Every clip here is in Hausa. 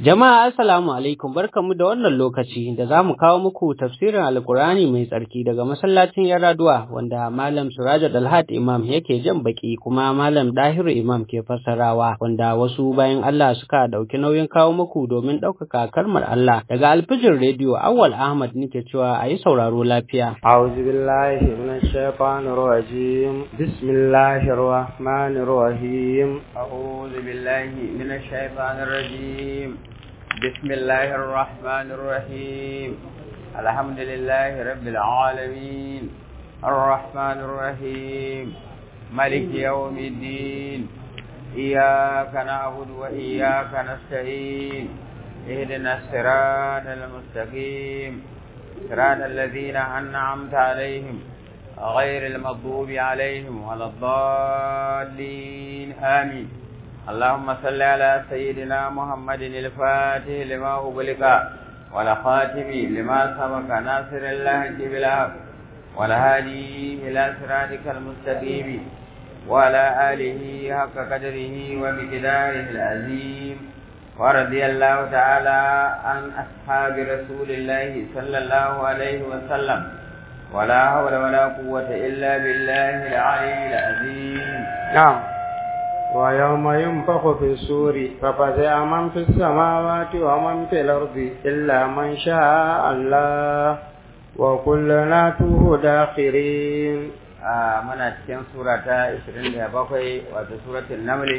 Jama'a assalamu alaikum barkamu da wannan lokaci da za mu kawo muku tafsirin Alkur'ani mai tsarki daga masallacin Yaraduwa wanda Malam Suraja Dalhat Imam yake jan baki kuma Malam Dahiru Imam ke fassarawa wanda wasu bayan Allah suka dauki nauyin kawo muku domin ɗaukaka kalmar Allah daga alfijin rediyo Awwal Ahmad nake cewa a yi sauraro lafiya. أعوذ بالله من الشيطان الرجيم بسم الله الرحمن الرحيم أعوذ بالله من الشيطان الرجيم بسم الله الرحمن الرحيم الحمد لله رب العالمين الرحمن الرحيم ملك يوم الدين إياك نعبد وإياك نستعين اهدنا الصراط المستقيم صراط الذين أنعمت عليهم غير المغضوب عليهم ولا الضالين آمين اللهم صل على سيدنا محمد الفاتح لما أغلق والخاتم لما سبق ناصر الله بالحق والهادي إلى صراطك المستقيم وعلى آله حق قدره ومقداره العظيم ورضي الله تعالى عن أصحاب رسول الله صلى الله عليه وسلم ولا حول ولا قوة إلا بالله العلي العظيم نعم ويوم ينفخ في السور ففزع من في السماوات ومن في الأرض إلا من شاء الله وكلنا توه داخرين آه من أتكين سورة 27 وسورة النمل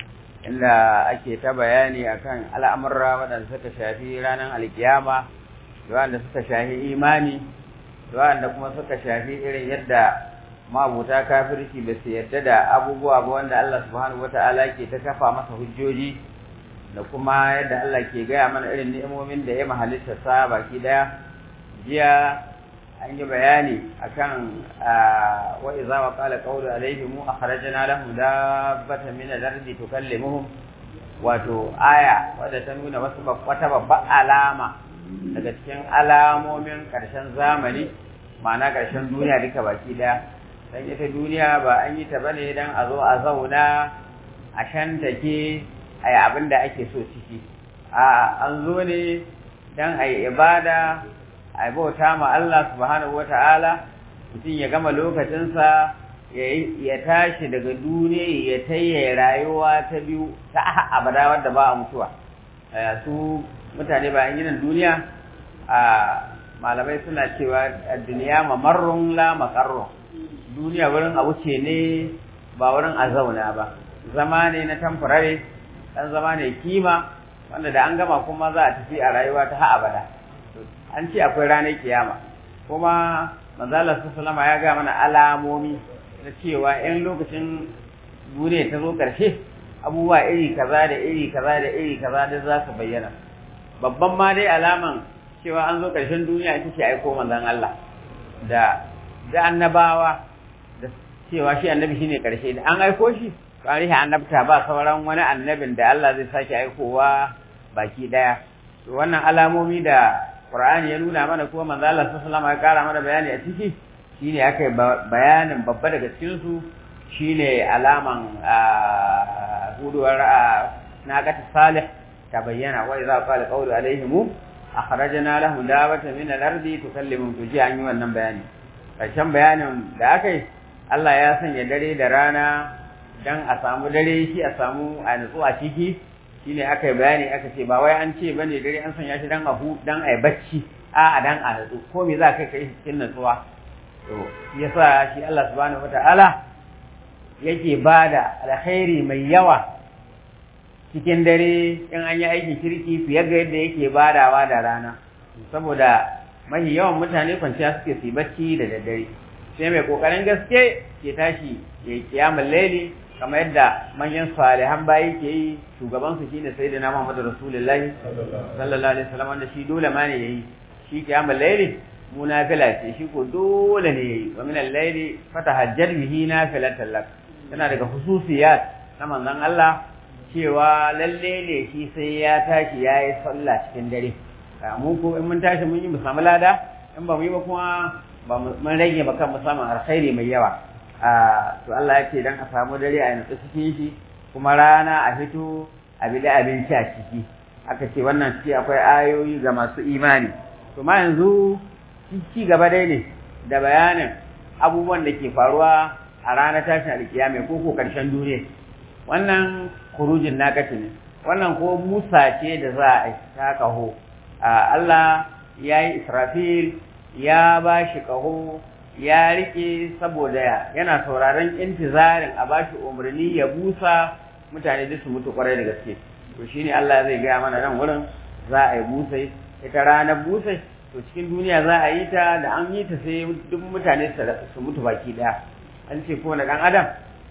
inda ake ta bayani akan al'amurra waɗanda suka shafi ranar alkiyama da waɗanda suka shafi imani da waɗanda kuma suka shafi irin yadda mabuta kafirci ba su yadda da abubuwa ba wanda Allah subhanahu wata'ala ke ta kafa masa hujjoji da kuma yadda Allah ke gaya mana irin ni'imomin da ya mahalitta sa baki daya jiya an yi bayani akan wa iza wa qala qawlu alaihim akhrajna lahum dabbatan min al-ardi tukallimuhum wato aya wadda ta nuna wasu wata babbar alama daga cikin alamomin karshen zamani ma'ana karshen duniya duka baki daya dan ita duniya ba an yi ta bane dan a zo a zauna a shantake ayi abin da ake so ciki a an zo ne dan ayi ibada a bauta ma Allah subhanahu wata'ala mutum ya gama lokacinsa ya tashi daga duniya ya tayya rayuwa ta biyu ta abada wadda ba a mutuwa su mutane bayan ginin duniya a malamai suna cewa duniya mamarrun la makarrun duniya wurin a wuce ne ba wurin a zauna ba zama ne na tamfurare dan zama ne kima wanda da an gama kuma za a tafi a rayuwa ta ha abada an ce akwai ranar kiyama kuma manzalar sallama ya ga mana alamomi na cewa in lokacin duniya ta zo ƙarshe abubuwa iri kaza da iri kaza da iri kaza da za su bayyana babban ma dai alaman cewa an zo ƙarshen duniya ita ce aiko manzon Allah da da annabawa da cewa shi annabi shine ƙarshe da an aiko shi to an rihe annabta ba sauran wani annabin da Allah zai sake aikowa baki daya to wannan alamomi da Qur'ani ya nuna mana kuma manzo Allah sallallahu alaihi wasallam ya kara mana bayani a ciki shine aka bayanin babba daga cikin su shine alaman huduwar naqat salih ta bayyana wa idza qala qawlu alaihim akhrajna lahum dawatan min al-ardi tukallimu tuji an yi wannan bayani karshen bayanin da aka yi Allah ya sanya dare da rana dan a samu dare shi a samu a nutsu a ciki shine aka yi bayani aka ce ba wai an ce bane dare an sanya shi dan a hu dan a yi bacci a a dan a nutsu ko me za ka kai cikin nutsuwa to yasa shi Allah subhanahu wataala yake bada alkhairi mai yawa cikin dare in an yi aikin kirki fiye ga yadda yake badawa da rana saboda mahi yawan mutane kwanciya suke su bacci da daddare sai mai kokarin gaske ke tashi ya kiyamul laili kamar yadda manyan salihan bayi ke yi shugabansu shine sayyidina Muhammad Rasulullahi sallallahu alaihi wasallam wanda shi dole ma ne yayi shi kiyamul laili mu nafila ce shi ko dole ne yayi wa min al-laili fatahajjad bihi nafilatan lak tana daga hususiyat na manzon Allah cewa lalle ne shi sai ya tashi yayi sallah cikin dare mu ko in mun tashi mun yi mu samu lada in ba mu yi ba kuma ba mun rage ba kan mu samu alkhairi mai yawa to Allah ya ce dan a samu dare a nutsu cikin shi kuma rana a fito a bi da abinci a ciki aka ce wannan ciki akwai ayoyi ga masu imani to ma yanzu ci gaba dai ne da bayanin abubuwan da ke faruwa a ranar tashin alkiyama ko ko karshen duniya wannan kurujin nakaci ne wannan ko musa ce da za a ta kaho Allah ya yi israfil ya ba shi kaho ya rike saboda yana sauraron intizarin a ba shi umarni ya busa mutane da su mutu kwarai da gaske to shine Allah zai gaya mana nan wurin za a yi busai ita ranar busai to cikin duniya za a yi ta da an yi ta sai duk mutane su mutu baki daya an ce kowane dan adam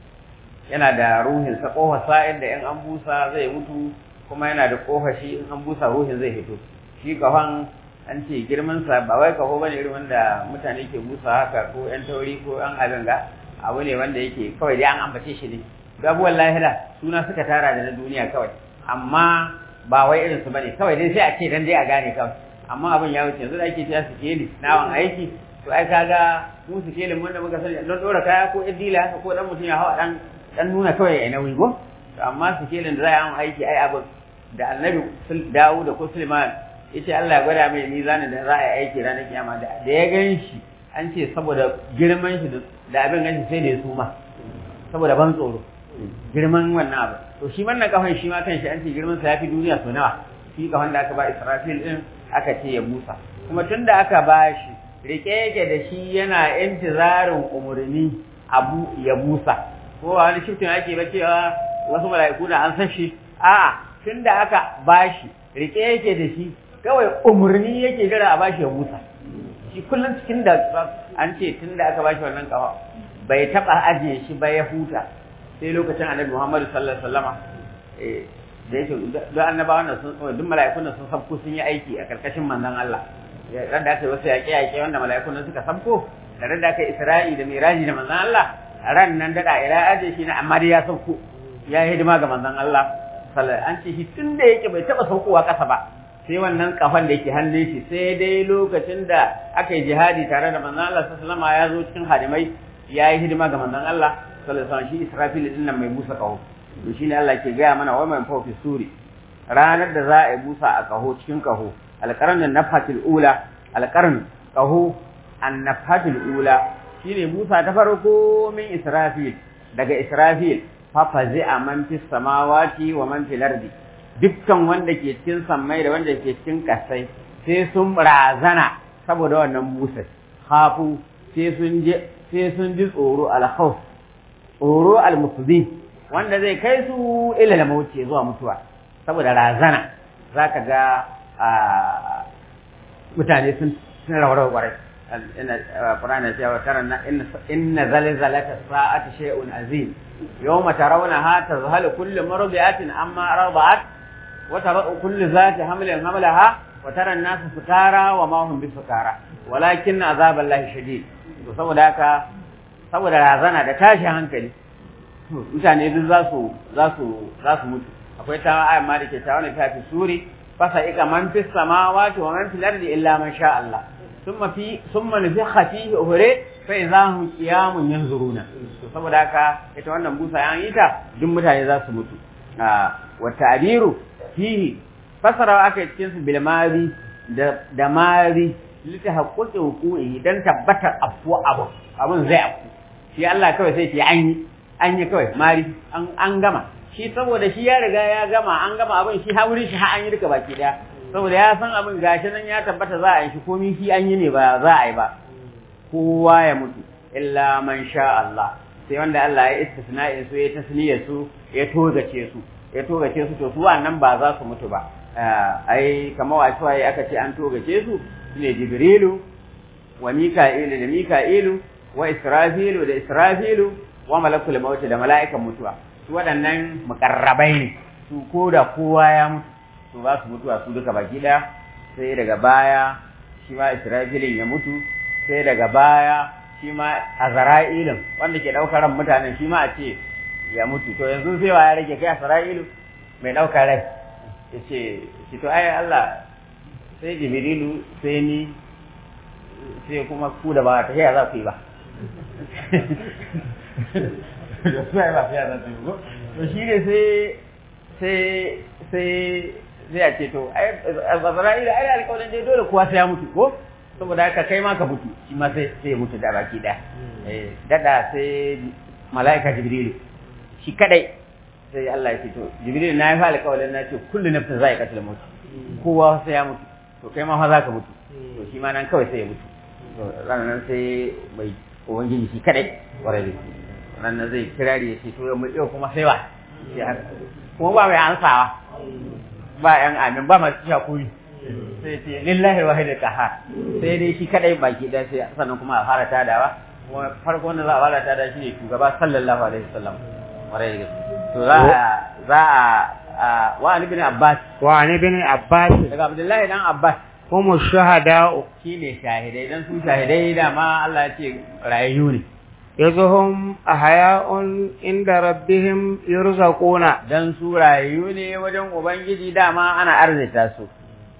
yana da ruhin sa kofa sa'in da in an busa zai mutu kuma yana da kofa shi in an busa ruhin zai fito shi kafan an ce girman sa ba wai kaho bane irin wanda mutane ke busa haka ko yan tauri ko yan abinga abu ne wanda yake kawai dai an ambace shi ne gabuwan lahira suna suka tara da na duniya kawai amma ba wai irin su bane kawai dai sai a ce dan dai a gane kawai amma abin ya wuce yanzu da ake cewa sikeli nawan aiki to ai kaga mu sikelin wanda muka sani don dora kaya ko idila haka ko dan mutum ya hawa dan dan nuna kawai ai nauyi go to amma sikelin da za a yi aiki ai abin da annabi Dawud da ko Sulaiman yace Allah ya gwada mai mizanin da za a yi aiki ranar kiyama da ya gan shi an ce saboda girman shi da abin ganshi sai da ya suma saboda ban tsoro girman wannan abu to shi wannan kafan shi ma kanshi an ce girman sa yafi duniya so nawa shi kafan da aka ba Israfil din aka ce ya busa kuma tunda aka ba shi rike yake da shi yana intizarin umurni abu ya busa ko wani shiftin ake ba cewa wasu mala'iku na an san shi a'a tunda aka ba shi rike yake da shi kawai umurni yake jira a bashi ya busa shi kullum cikin da an ce tunda aka bashi wannan kafa bai taba ajiye shi ba ya huta sai lokacin annabi Muhammad sallallahu alaihi wasallama eh da yake duk annabawan nan sun duk mala'ikun nan sun sabko sun yi aiki a karkashin manzon Allah ran da aka yi wasu yaƙe yaƙe wanda mala'ikun nan suka sabko da ran da aka yi Isra'i da Miraji da manzon Allah ran nan da da ila aje shi ne amma dai ya sauko ya yi hidima ga manzon Allah sallallahu an ce shi tun da yake bai taba saukowa ƙasa ba sai wannan kafan da yake hannun shi sai dai lokacin da aka yi jihadi tare da manzon Allah sallallahu alaihi ya zo cikin hadimai ya yi hidima ga manzon Allah sallallahu alaihi shi Israfil din nan mai busa kaho to shine Allah ke gaya mana wa man fawfi suri ranar da za a yi busa a kaho cikin kaho alqarn nafatil ula alqarn kaho annafatil ula shine busa ta farko min Israfil daga Israfil fa fazi'a man fis samawati wa man fil ardi dukkan wanda ke cikin sammai da wanda ke cikin kasai sai sun razana saboda wannan busar hafu sai sun je sai sun ji tsoro alkhawf tsoro almusbi wanda zai kai su ila da mauce zuwa mutuwa saboda razana zaka ga mutane sun sun rawar kwarai inna qur'ana ya wa taranna inna zalzalata sa'ati shay'un azim yawma tarawnaha tazhalu kullu mardi'atin amma arda'at وترى كل ذات حمل حملها وترى الناس سكارى وما هم بسكارى ولكن عذاب الله شديد to saboda haka saboda razana da tashi hankali mutane duk za su za su za su mutu akwai ta ayat ma da ke tawana ta fi suri fasa ika man fis samawati wa man fil ardi illa man sha Allah thumma fi thumma nufikha fihi ukhra fa idahum qiyamun yanzuruna to saboda haka ita wannan busa an yi ta duk mutane za su mutu wa ta'biru fihi fasarawa aka yi cikin su bil mari da da mari lita haƙƙoƙi hukumi dan tabbatar afu abu abun zai afu shi Allah kawai sai ce an yi an yi kawai mari an an gama shi saboda shi ya riga ya gama an gama abin shi ha wurin shi ha an yi duka baki daya saboda ya san abin gashi nan ya tabbata za a yi shi komai shi an yi ne ba za a yi ba kowa ya mutu illa man sha Allah sai wanda Allah ya istisna'in su ya tasniyar su ya togace su ya togace su to su wannan ba za su mutu ba ai kamar wasu waye aka ce an togace su ne jibrilu wa mika'ilu da mika'ilu wa israfilu da israfilu wa malakul maut da mala'ikan mutuwa su waɗannan mukarrabai ne su ko da kowa ya mutu su ba su mutuwa su duka baki ɗaya sai daga baya shi ma israfilin ya mutu sai daga baya shi ma azra'ilin wanda ke ɗaukar ran mutanen shi ma a ce ya mutu to yanzu sai wa ya rage kai Isra'ilu mai ɗaukar rai ya ce shi to ai Allah sai Jibrilu sai ni sai kuma ku da ba ta za ku yi ba sai ba ta za ku yi ba to shi ne sai sai sai sai a ce to ai Azrail ai alƙawarin dai dole kowa sai ya mutu ko saboda haka kai ma ka mutu shi ma sai sai ya mutu da baki daya eh dada sai malaika Jibril shi kadai sai Allah ya ce to Jibril na yi fa alƙawarin na ce kullu nafsin za'iqatul maut kowa sai ya mutu to kai ma fa za ka mutu to shi ma nan kawai sai ya mutu to ranar sai bai ubangiji shi kadai kwarai da ranar zai kirari ya ce to yau kuma sai wa kuma ba mai ansawa ba yan amin ba masu shakuri sai ce lillahi wahid qahar sai dai shi kadai baki da sai sannan kuma a fara tadawa kuma farko wanda za a fara tada shi ne shugaba sallallahu alaihi wasallam kwarai da to za a za a wa ibn abbas wa ibn abbas daga abdullahi dan abbas kuma shuhada'u shine shahidai dan su shahidai dama Allah ya ce rayayyu ne yazuhum ahya'un inda rabbihim yurzaquna dan su rayayyu ne wajen ubangiji dama ana arzita su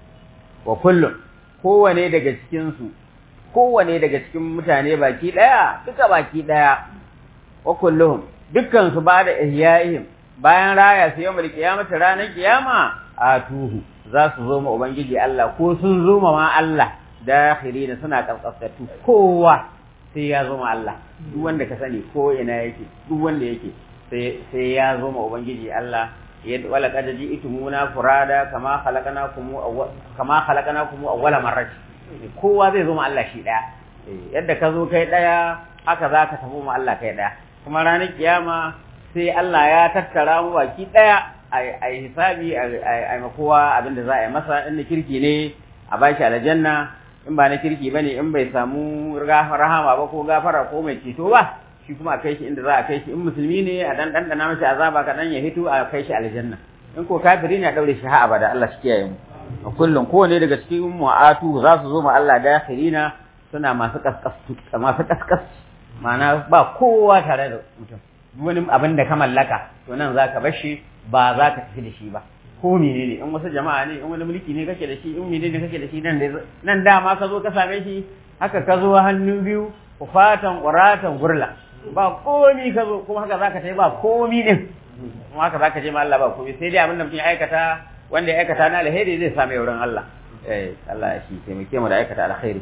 wa kullum kowane daga cikin su kowane daga cikin mutane baki daya duka baki daya wa kulluhum dukkan su ba da ihya'ihim bayan raya su yawmal qiyamati ranar kiyama atuhu za su zo ma ubangiji Allah ko sun zo ma Allah dakhilina suna kaskasatu kowa sai ya zo ma Allah duk wanda ka sani ko ina yake duk wanda yake sai sai ya zo ma ubangiji Allah yadda wala qad ji'tumuna furada kama khalaqnakum kama khalaqnakum awwala marrat kowa zai zo ma Allah shi daya yadda ka zo kai daya haka zaka tafi ma Allah kai daya kuma ranar kiyama sai Allah ya tattara mu baki daya a yi hisabi a kowa abinda za a yi masa in kirki ne a bashi aljanna in ba na kirki bane in bai samu rahama ba ko gafara ko mai ceto ba shi kuma a kai shi inda za a kai shi in musulmi ne a dan dandana masa azaba kaɗan ya hito a kai shi aljanna in ko kafiri ne a daure shi ha abada Allah shi kiyaye mu a kullum kowane daga cikin mu'atu za su zo ma Allah dakhirina suna masu kaskas masu kaskas ma'ana ba kowa tare da mutum wani abin da ka mallaka to nan za ka bar shi ba za ka tafi da shi ba ko menene in wasu jama'a ne in wani mulki ne kake da shi in menene kake da shi nan da nan dama ka zo ka same shi haka ka zo hannu biyu fatan quratan gurla ba komi ka zo kuma haka zaka tafi ba komi din kuma haka zaka je ma Allah ba komi sai dai abin da mutum ya aikata wanda ya aikata na alheri zai same wurin Allah eh Allah ya shi taimake mu da aikata alkhairi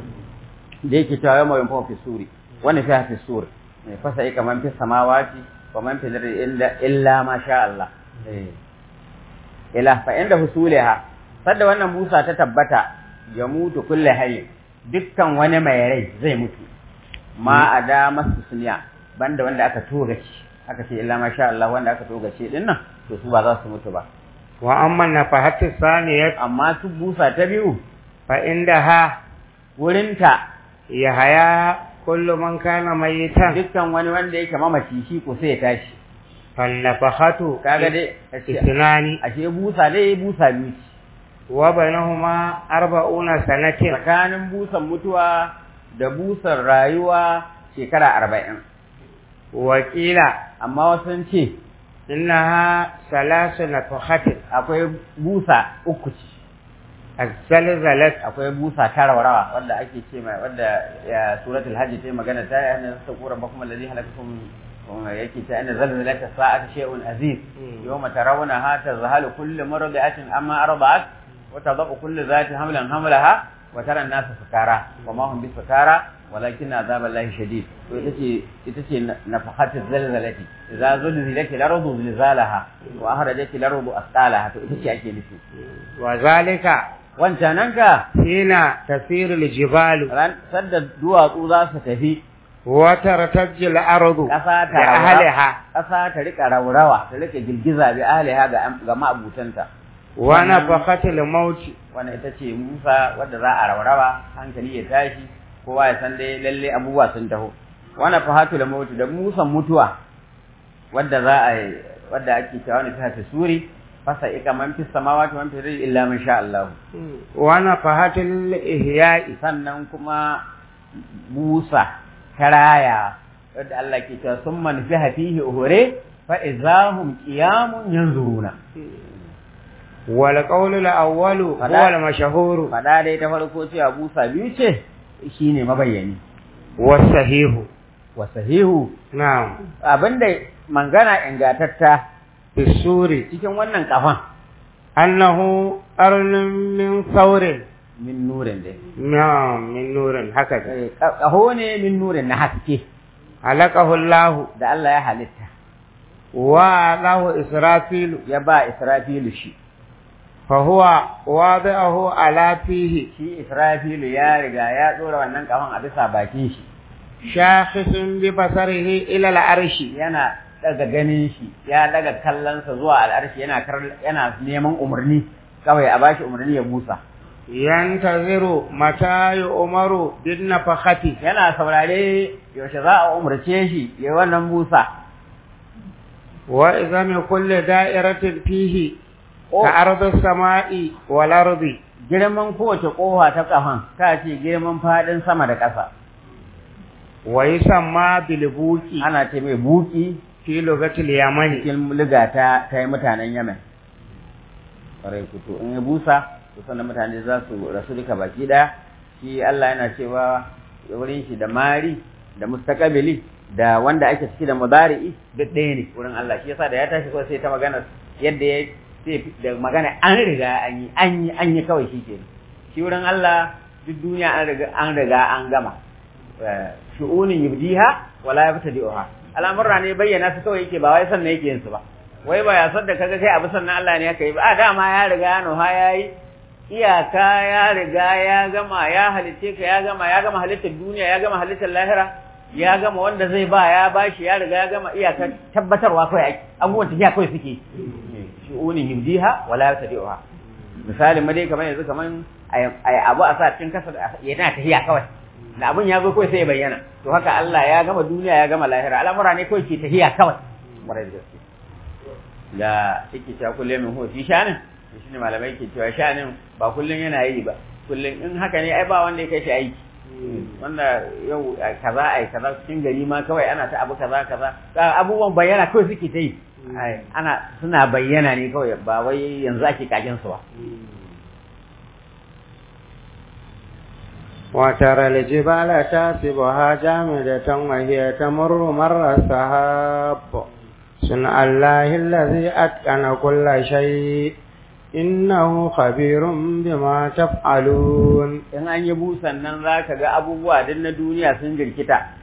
da yake cewa yau mai fi suri wani fi fi suri fasa ika man fi samawati wa man fi lardi illa illa ma sha Allah eh ila fa inda husuliha sadda wannan busa ta tabbata ya mutu kulli hayy dukkan wani mai rai zai mutu ma ada masu suniya banda wanda aka toga shi aka ce illa ma sha Allah wanda aka toga shi din nan to su ba za su mutu ba wa amma nafahatu saniyat amma su busa ta biyu fa indaha wurinta ya haya kullu man kana mayitan dukkan wani wanda yake mamaci shi ko sai ya tashi fannafahatu kaga dai isnani ashe busa dai busa biyu ce wa bainahuma arba'una sanatin tsakanin busan mutuwa da busan rayuwa shekara arba'in wakila amma wasu ce innaha salasu nafahatin akwai busa uku ce azzalzalat akwai busa ta rawa wanda ake ce mai wanda ya suratul hajj ta magana ta yana sakura bakum alladhi halakakum yake ta inna zalzalata sa'ati shay'un aziz yawma tarawna ha tazhalu kullu mardi'atin amma arda'at wa tadau kullu zati hamlan hamlaha wa tara an-nasa sukara wa ma hum bisukara walakin azab Allah shadid to ita ce ita ce nafahatu zalzalati idza zulzilat al-ardu zilzalaha wa akhrajat al-ardu asqalaha to ita ce ake nufi wa zalika wancanan ka hina tasiru al-jibalu ran sadda duwatsu za su tafi wa tartajju al-ardu ƙasa ta bi ahliha ƙasa ta rika raurawa ta rika girgiza bi ahliha ga ga ma'abutanta wa nafaqatil maut wannan ita ce Musa wadda za a raurawa hankali ya tashi kowa ya san dai lalle abubuwa sun taho wannan fahatul maut da musan mutuwa wadda za a wadda ake cewa ne ta suri fasa ika man fi samawati man fi rizqi illa man sha Allah wa nafahatil ihya'i sannan kuma busa karaya wadda Allah ke cewa sun manfi fihi uhure fa izahum qiyamun yanzuruna wal qawlu al-awwalu Fada- huwa al-mashhur fada dai ta farko cewa busa biyu ce shine mabayyani wa sahihu wa sahihu na'am abinda mangana ingatatta bisuri cikin wannan kafan annahu arlun min saurin min nurin dai na min nurin haka ne Eh, ka- kaho ne min nurin na haske halakahu Allah da Allah ya halitta wa lahu israfilu ya ba Israfilu shi fa huwa wadi'ahu ala fihi shi Israfilu ya riga ya dora wannan kahon a bisa bakin shi shakhisun bi basarihi ila al-arshi yana daga ganin shi ya daga kallonsa zuwa al'arshi yana kar- yana neman umarni kawai a bashi umarni ya busa yantaziru mata umaru bin nafakhati yana saurare yaushe za a umarce shi ya wannan busa wa izami kulli da'iratin fihi Ko- ka ardu samai wal ardi girman kowace kofa ta kafan ta ce girman fadin sama da ƙasa wa yusamma bil buqi ana ce mai buki fi lugatil yamani cikin liga ta ta yi mutanen Yemen ƙwarai kuto in ya busa to sannan mutane za su rasu duka baki ɗaya shi Allah yana cewa wurin shi da mari da mustaqabili da wanda ake ciki da mudari'i duk ɗaya ne wurin Allah shi yasa da ya tashi kawai sai ta magana yadda ya sai da magana an riga an yi an yi an yi kawai shi ke shi wurin Allah duk duniya an riga an riga an gama shu'unin yubdiha wala yabtadi'uha al'amurra ne bayyana su kawai yake ba wai sannan yake yin su ba wai ba ya san da kaga kai abu sannan Allah ne yake yi ba a dama ya riga ya nuha yayi iyaka ya riga ya gama ya halitte ka ya gama ya gama halittar duniya ya gama halittar lahira ya gama wanda zai ba ya bashi ya riga ya gama iyaka tabbatarwa kawai ake abubuwan tafiya kawai suke shu'unin yubdiha wala yabtadi'uha misalin ma dai kamar yanzu kamar ai abu a sa cikin kasa yana tafiya kawai da abin ya zo kawai sai ya bayyana to haka Allah ya gama duniya ya gama lahira al'amura ne kawai ke tafiya kawai marai da gaske da yake cewa kullum min huwa fi shanin to shine malamai ke cewa shanin ba kullum yana yi ba kullum in haka ne ai ba wanda ya kai shi aiki wanda yau kaza ai kaza cikin gari ma kawai ana ta abu kaza kaza abubuwan bayyana kawai suke ta yi ana suna bayyana ne kawai ba wai yanzu ake kakin su ba وترى الجبال تاسبها جامدة وهي تمر مر السحاب صنع الله الذي أتقن كل شيء إنه خبير بما تفعلون in an yi busan nan za ka ga abubuwa duk na duniya sun jirkita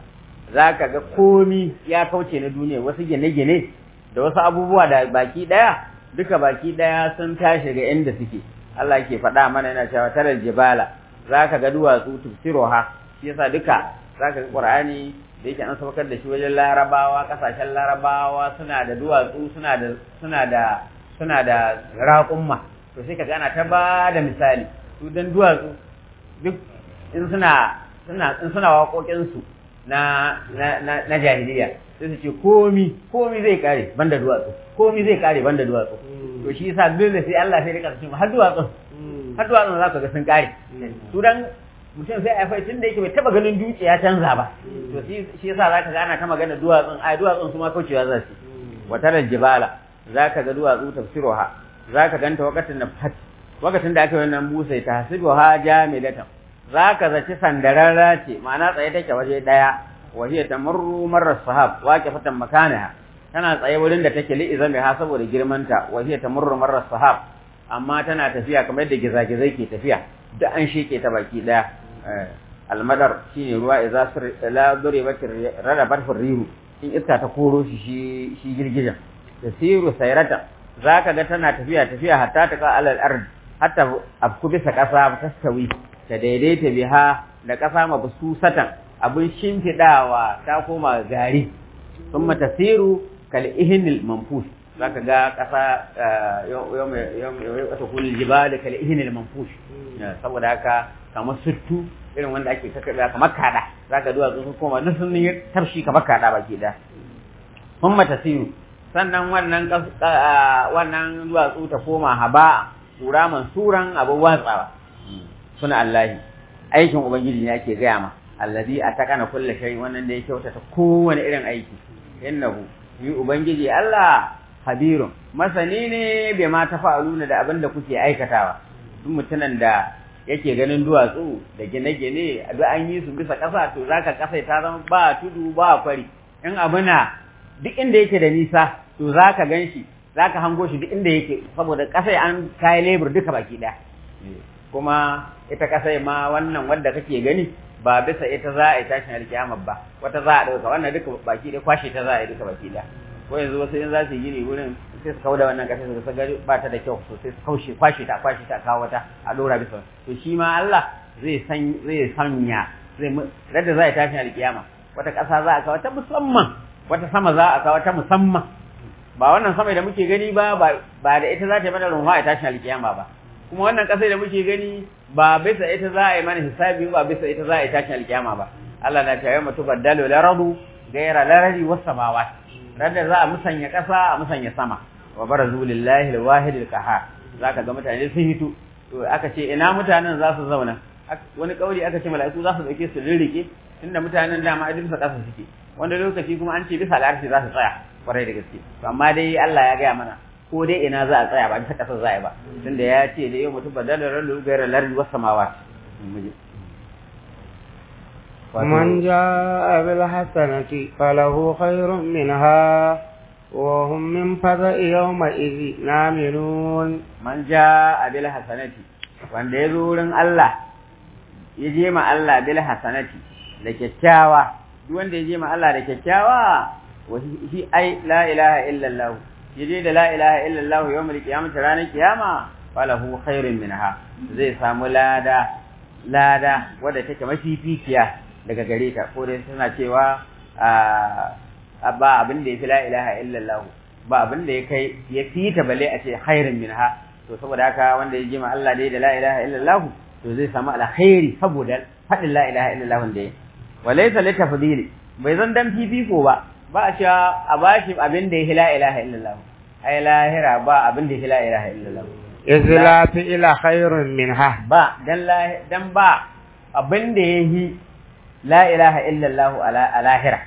za ka ga komi ya kauce na duniya wasu gine-gine da wasu abubuwa da baki ɗaya duka baki ɗaya sun tashi ga inda suke Allah ke faɗa mana yana cewa tarar jibala za ka ga duwatsu tufsiroha shi yasa duka za ka ga ƙur'ani da yake an saukar da shi wajen larabawa ƙasashen larabawa suna da duwatsu suna da suna da suna da raƙumma to sai ka ga ana ta ba da misali su dan duwatsu duk in suna suna in suna waƙoƙinsu na na na, na jahiliya sai su ce komi komi zai kare banda duwatsu komi zai kare banda duwatsu to shi yasa dole sai Allah sai rika cewa har duwatsu har duwatsun za ka ga sun kare su dan mutum sai a tun da yake bai taba ganin dutse ya canza ba to shi yasa za ka ga ana ta magana duwatsun ai duwatsun su ma kaucewa za su watarar jibala za ka ga duwatsu tafsiruha za ka ganta wakatin na fat wakatin da aka yi wannan busai ta hasibuha jamilatan za ka zaci sandararra ce ma'ana tsaye take waje daya wa hiya tamurru marra sahab waqifatan makanaha tana tsaye wurin da take li izami ha saboda girmanta wa hiya tamurru marra sahab amma tana tafiya kamar yadda gizagizai ke tafiya da an sheke ta baki daya almadar shine ruwa idza sir la duribat radabat rihu in iska ta koro shi shi girgijan tasiru sayrata zaka ga tana tafiya tafiya hatta ta ka alal ard hatta afku bisa kasa tastawi ta daidaita biha da kasa mabsusatan abun shimfidawa ta koma gari thumma tasiru kal ihnil manfus zaka ga kasa yau wata kullu jibal kal ihnil manfus saboda haka kamar suttu irin wanda ake kakkaɓe kamar kada zaka duwatsu sun koma duk sun yi tafshi kamar kada baki da thumma tasiru sannan wannan wannan duwatsu ta koma haba sura mansuran abu watsawa suna Allahi aikin ubangiji ne ake gaya ma allazi atakana kulli shay wannan da ya kyautata kowane irin aiki innahu yi ubangiji Allah habirun masani ne bai ma tafa'aluna da abin da kuke aikatawa duk mutumin da yake ganin duwatsu da gine-gine duk an yi su bisa ƙasa to zaka ƙasa ta zama ba tudu ba kwari in abu na duk inda yake da nisa to zaka ganshi za ka hango shi duk inda yake saboda ƙasai an kayi lebur duka baki ɗaya kuma ita ƙasai ma wannan wadda kake gani ba bisa ita za a yi tashin alkiyama ba wata za a ɗauka wannan duka baki ɗaya kwashe ta za a yi duka baki ɗaya ko yanzu wasu in za su yi gini wurin sai su kawo da wannan ƙasai su gari ba ta da kyau sosai su kaushe kwashe ta kwashe ta kawo wata a ɗora bisa to shi ma Allah zai san zai sanya zai radda za a yi tashin alkiyama wata ƙasa za a kawo ta musamman wata sama za a kawo ta musamman ba wannan sama da muke gani ba ba da ita za ta yi mana runwa a tashin alkiyama ba kuma wannan ƙasar da muke gani ba bisa ita za a yi mana hisabi ba bisa ita za a yi tashin alkiyama ba Allah na ta yi mutu baddalu laradu gaira larari was samawat randa za a musanya ƙasa a musanya sama wa barazu lillahi alwahid alqahar zaka ga mutane sun hito to aka ce ina mutanen za su zauna wani kauli aka ce mala'iku za su dauke su rirrike tunda mutanen dama a bisa ƙasa suke wanda lokaci kuma an ce bisa al'arshi za su tsaya kwarai da gaske to amma dai Allah ya gaya mana ko dai ina za a tsaya ba bisa kasar za a yi ba tunda ya ce da yau mutum badalar ralu gairar lardi wasu samawa من جاء بالحسنة فله خير منها وهم من فزع يومئذ نامنون من جاء بالحسنة wanda ya zo wurin Allah ya je ma Allah bil hasanati da kyakkyawa duk wanda ya je ma Allah da kyakkyawa wa shi ai la ilaha illa Allah yaje da la ilaha illa Allah yawmul qiyamati ranar kiyama falahu khairun minha zai samu lada lada wadda take mafificiya daga gare ta ko dai suna cewa a ba abin da yafi la ilaha illa Allah ba abin da ya kai ya fita bale a ce khairun minha to saboda haka wanda ya je ma Allah dai da la ilaha illa Allah to zai samu alkhairi saboda fadin la ilaha illa Allah da ya walaysa litafdili bai zan dan fifiko ba ba a cewa a bashi abin da ya la ilaha illallah ai lahira ba abin da ya la ilaha illallah izla fi ila khairun minha ba dan dan ba abin da yahi la ilaha illallah ala lahira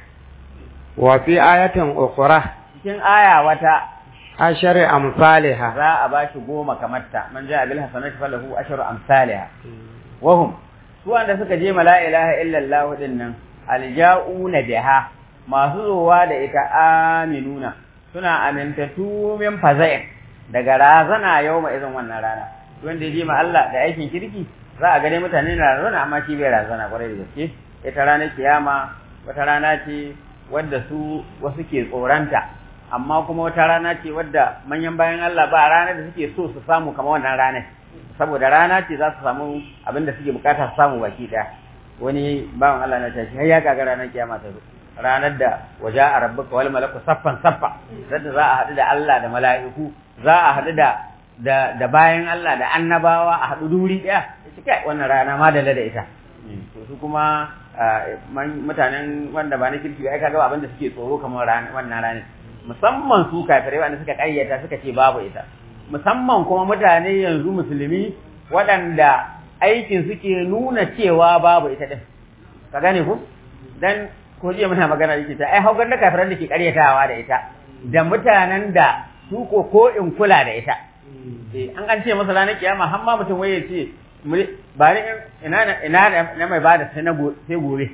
wa fi ayatin ukhra cikin aya wata ashari amsalha za a bashi goma kamar ta man ja bil hasanati falahu asharu amsalha wahum su wanda suka je ma la ilaha illallah din nan alja'una biha masu zowa da ita aminuna suna amintatu min faza'in daga razana yau ma izin wannan rana wanda ya je ma Allah da aikin kirki za a gane mutane na razana amma shi bai razana kwarai da gaske ita ranar kiyama wata rana ce wadda su wasu ke tsoranta amma kuma wata rana ce wadda manyan bayan Allah ba ranar da suke so su samu kamar wannan ranar saboda rana ce za su samu abin da suke bukata su samu baki daya wani bawan Allah na tashi har ya kaga ranar kiyama ta zo ranar da waje a rabbuka wal malaku saffan saffa zadda za a haɗu da Allah da mala'iku za a haɗu da da da bayan Allah da annabawa a haɗu duri ɗaya ita kai wannan rana ma da da ita to su kuma mutanen wanda ba na kirki ba ai kaga abin da suke tsoro kamar wannan ranar musamman su kafirai wanda suka kayyata suka ce babu ita musamman kuma mutane yanzu musulmi waɗanda aikin suke nuna cewa babu ita din ka gane ku dan ko jiya muna magana yake ta ai haugar da kafiran da ke karyatawa da ita da mutanen da su ko ko in kula da ita eh an an ce masa ranar kiyama har ma mutum waye ce ba ni ina ina na mai bada sai na sai gobe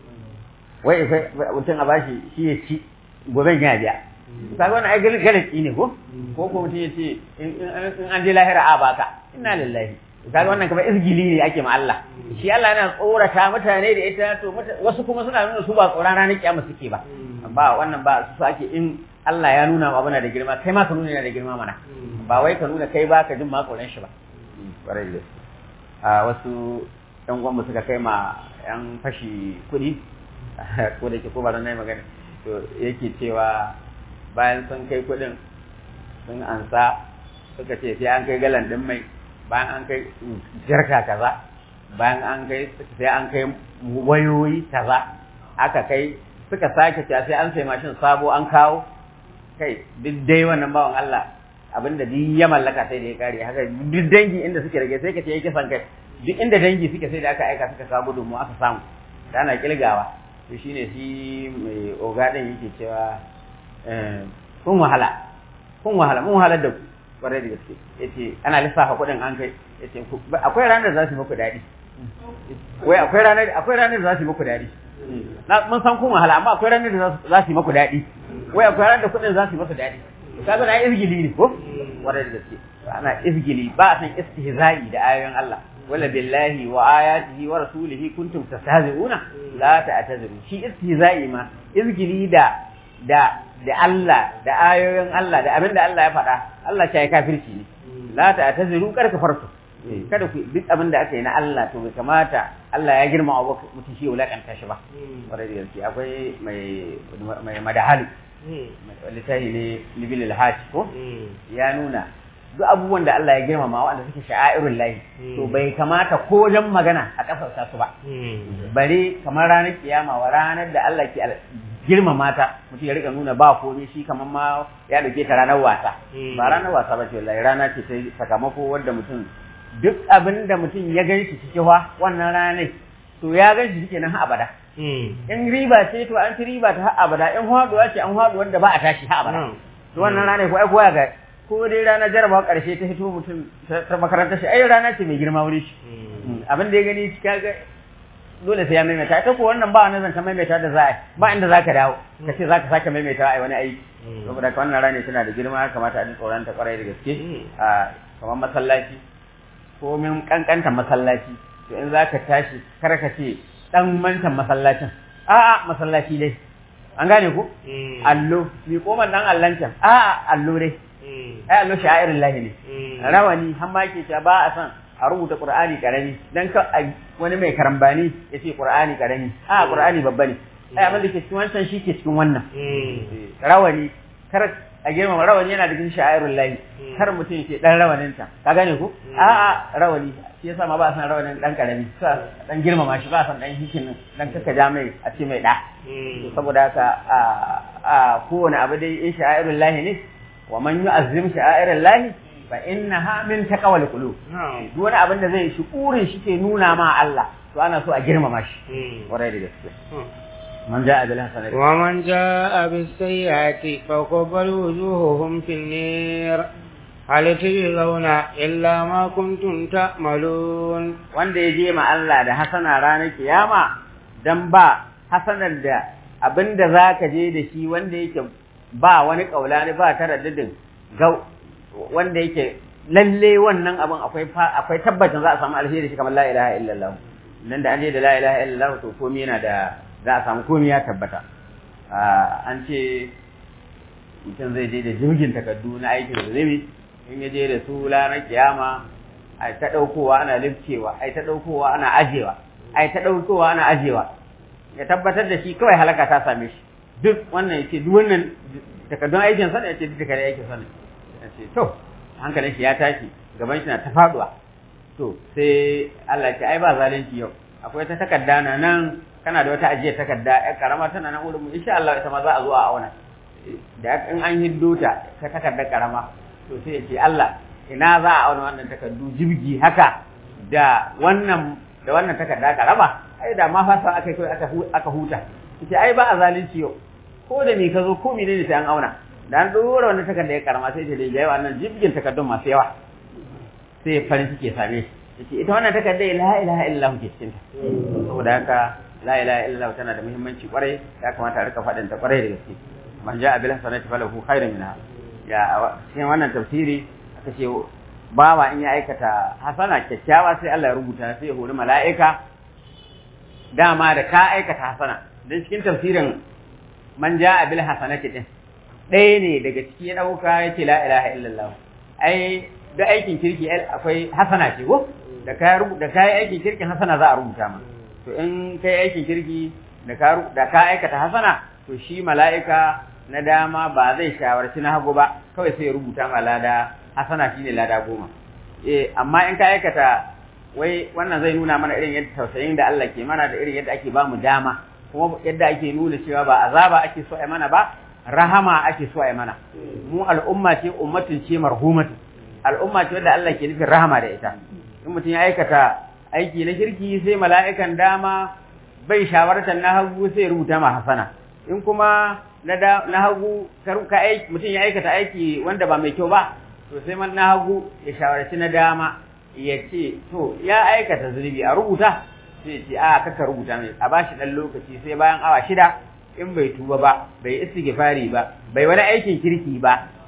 wai mutum a bashi shi ya ci goben ya biya kaga wannan ai galaki ne ko ko ko mutum ya ce in an je lahira a baka inna lillahi kaga wannan kamar izgili ne ake ma Allah shi Allah yana tsorata mutane da ita to wasu kuma suna nuna su ba tsoron ranar kiyama suke ba ba wannan ba su ake in Allah ya nuna abu na da girma kai ma ka nuna yana da girma mana ba wai ka nuna kai ba ka jin ma tsoron shi ba kwarai da a wasu yan uwan suka kai ma yan fashi kuɗi ko da ke ko ba zan yi magana to yake cewa bayan sun kai kuɗin sun ansa suka ce sai an kai galan ɗin mai bayan an kai jarka kaza bayan an kai sai an kai wayoyi kaza aka kai suka sake cewa sai an sai mashin sabo an kawo kai duk dai wannan bawan Allah abinda duk ya mallaka sai da ya kare haka duk dangi inda suke rage sai ka ce yake san kai duk inda dangi suke sai da aka aika suka kawo gudunmu aka samu da ana kilgawa to shine shi mai oga din yake cewa kun wahala kun wahala mun wahalar da ku kwarai da gaske yace ana lissafa kuɗin an kai yace akwai ranar da za su muku daɗi wai akwai ranar akwai ranar da za su muku daɗi na mun san kun wahala amma akwai ranar da za su muku daɗi wai akwai ranar da kuɗin za su muku daɗi kaga na izgili ne ko wanda da gaske ana izgili ba a san istihza'i da ayoyin Allah wala billahi wa ayatihi wa rasulihi kuntum tastahzi'una la ta'tazuru shi istihza'i ma izgili da da da Allah da ayoyin Allah da abinda Allah ya faɗa Allah ya kafirci ne la ta'tazuru kar ka farko kada ku duk abin da aka yi na Allah to bai kamata Allah ya girma wa mutum shi wulakanta shi ba wanda da gaske akwai mai mai madahali littafi ne libil alhaj ko ya nuna duk abubuwan da Allah ya girmama wanda suke sha'airul lahi to bai kamata ko wajen magana a kasarta su ba bare kamar ranar kiyama wa ranar da Allah ke girmama ta mutum ya rika nuna ba komai shi kamar ma ya dauke ta ranar wasa ba ranar wasa ba ce wallahi rana ce ta sakamako wanda mutum duk abin da mutum ya gan shi cikin wannan ranar to ya gan shi kenan har abada in riba ce to an ci riba ta har abada in haduwa ce an haɗu wanda ba a tashi har abada to wannan ranar ko ai koya ga ko dai ranar jarabawa karshe ta fito mutum ta makarantar shi ai rana ce mai girma wuri shi abin da ya gani kaga dole sai ya maimaita ita ko wannan ba wani zanta maimaita da za a ba inda za ka dawo ka ce za ka sake maimaita a wani aiki saboda ka wannan rana tana da girma kamata a ji tsoron ta kwarai da gaske a kamar masallaci ko min kankanta masallaci to in za ka tashi kar ka ce dan mantan masallacin a'a masallaci dai an gane ku allo mi koman dan allancan a'a allo dai ai allo sha'irin lahi ne rawani har ma ke ba a san a rubuta qur'ani karami dan ka wani mai karambani ya ce qur'ani karami a qur'ani babba ne ai abin da ke cikin wancan shi ke cikin wannan rawani kar a girmama rawani yana da cikin sha'irul lahi kar mutum ya ce dan rawanin ta ka gane ku a'a rawani shi yasa ma ba san rawanin dan karami sa dan girmama shi ba san dan hikin dan kaka ja mai a ce mai da saboda haka a a kowane abu dai in sha'irul lahi ne wa man yu'azzim sha'irul lahi fa innaha min taqwal qulub duk wani abin da zai shi kurin shi ke nuna ma Allah to ana so a girmama shi warai da gaske من جاء بالحسنة ومن جاء بالسيئة فقبل وجوههم في النير هل تجزون إلا ما كنتم تعملون wanda ya je ma Allah da hasana ranar kiyama dan ba hasanar da abinda zaka je da shi wanda yake ba wani kaulani ba taraddudin ga wanda yake lalle wannan abin akwai akwai tabbacin za a samu alheri shi kamar la ilaha illallah nan da an je da la ilaha illallah to komai yana da za a samu komai ya tabbata an ce mutum zai je da jirgin takardu na aikin zunubi in ya je da su ranar kiyama ai ta ɗaukowa ana lifcewa ai ta ɗaukowa ana ajewa ai ta ɗaukowa ana ajewa ya tabbatar da shi kawai halaka ta same shi duk wannan ya ce duk wannan takardun aikin sa ya ce duk takardun aikin sa ya ce to hankalin shi ya tashi gaban shi na ta faduwa to sai Allah ya ce ai ba zalunci yau akwai ta takarda na nan kana da wata ajiyar takarda ƴar karama tana nan wurin mu insha Allah ita ma za a zo a auna da in an hiddo ta ta takardar karama to sai ya ce Allah ina za a auna wannan takardu jibgi haka da wannan da wannan takarda karama ai da ma fasa aka kai aka aka huta yace ai ba a zalunci yau ko da me ka zo ko menene sai an auna da an dora wannan takarda ya karama sai ta da yawa wannan jibgin takardun masu yawa sai farin ciki ya same shi yace ita wannan takarda la ilaha illallah ke cikin ta saboda haka la ilaha illallah tana da muhimmanci kwarai ya kamata a rika faɗin ta kwarai da gaske man ja'a bil hasanati falahu khairun minha ya cikin wannan tafsiri aka ce bawa in ya aikata hasana kyakkyawa sai Allah ya rubuta sai ya hori mala'ika dama da ka aikata hasana dan cikin tafsirin man ja'a bil hasanati din ɗaya ne daga ciki ya ɗauka ya ce la ilaha illallah ai da aikin kirki akwai hasana ce ko da ka da kai aikin kirkin hasana za a rubuta ma to in kai aikin kirki da ka da ka aikata hasana to shi mala'ika na dama ba zai shawarci na hagu ba kawai sai ya rubuta ma lada hasana shine lada goma eh amma in ka aikata wai wannan zai nuna mana irin yadda tausayin da Allah ke mana da irin yadda ake ba mu dama kuma yadda ake nuna cewa ba azaba ake so a mana ba rahama ake so a mana mu al'umma ce ummatin ce marhumatu al'umma ce wadda Allah ke nufin rahama da ita in mutum ya aikata aiki na kirki sai mala'ikan dama bai shawartar na hagu sai rubuta ma hasana in kuma na da na hagu ka aiki mutum ya aikata aiki wanda ba mai kyau ba to sai man na hagu ya shawarci na dama ya ce to ya aikata zunubi a rubuta sai ce a kaka rubuta mai a bashi dan lokaci sai bayan awa shida in bai tuba ba bai istighfari ba bai wani aikin kirki ba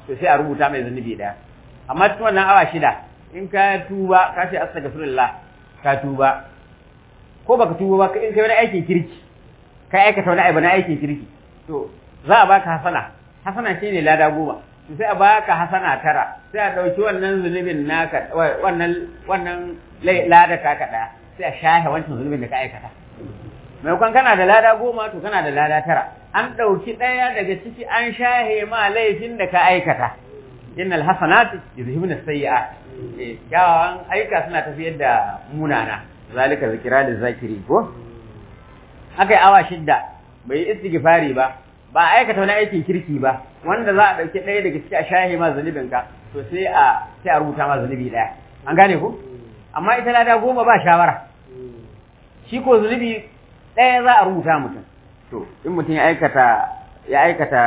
to sai a rubuta mai zunubi daya amma cikin wannan awa shida in ka tuba ka ce astaghfirullah ka tuba ko baka tuba ba in kai wani aikin kirki ka aikata wani abu na aikin kirki to za a baka hasana hasana shine lada goma to sai a baka hasana tara sai a dauki wannan zunubin naka wannan wannan lada ka ka daya sai a shahe wancan zunubin da ka aikata maimakon kana da lada goma to kana da lada tara an ɗauki ɗaya daga ciki an shahe ma laifin da ka aikata innal hasanati yuzhibun as-sayyi'at eh kyawawan aika suna tafiyar da munana zalika zikra da zakiri ko akai awa shidda bai yi istighfari ba ba a aikata wani aikin kirki ba wanda za a ɗauki ɗaya daga ciki a shahe ma zunubin ka to sai a sai a rubuta ma zunubi ɗaya an gane ko amma ita lada goma ba shawara shi ko zunubi ɗaya za a rubuta mutum to in mutum ya aikata ya aikata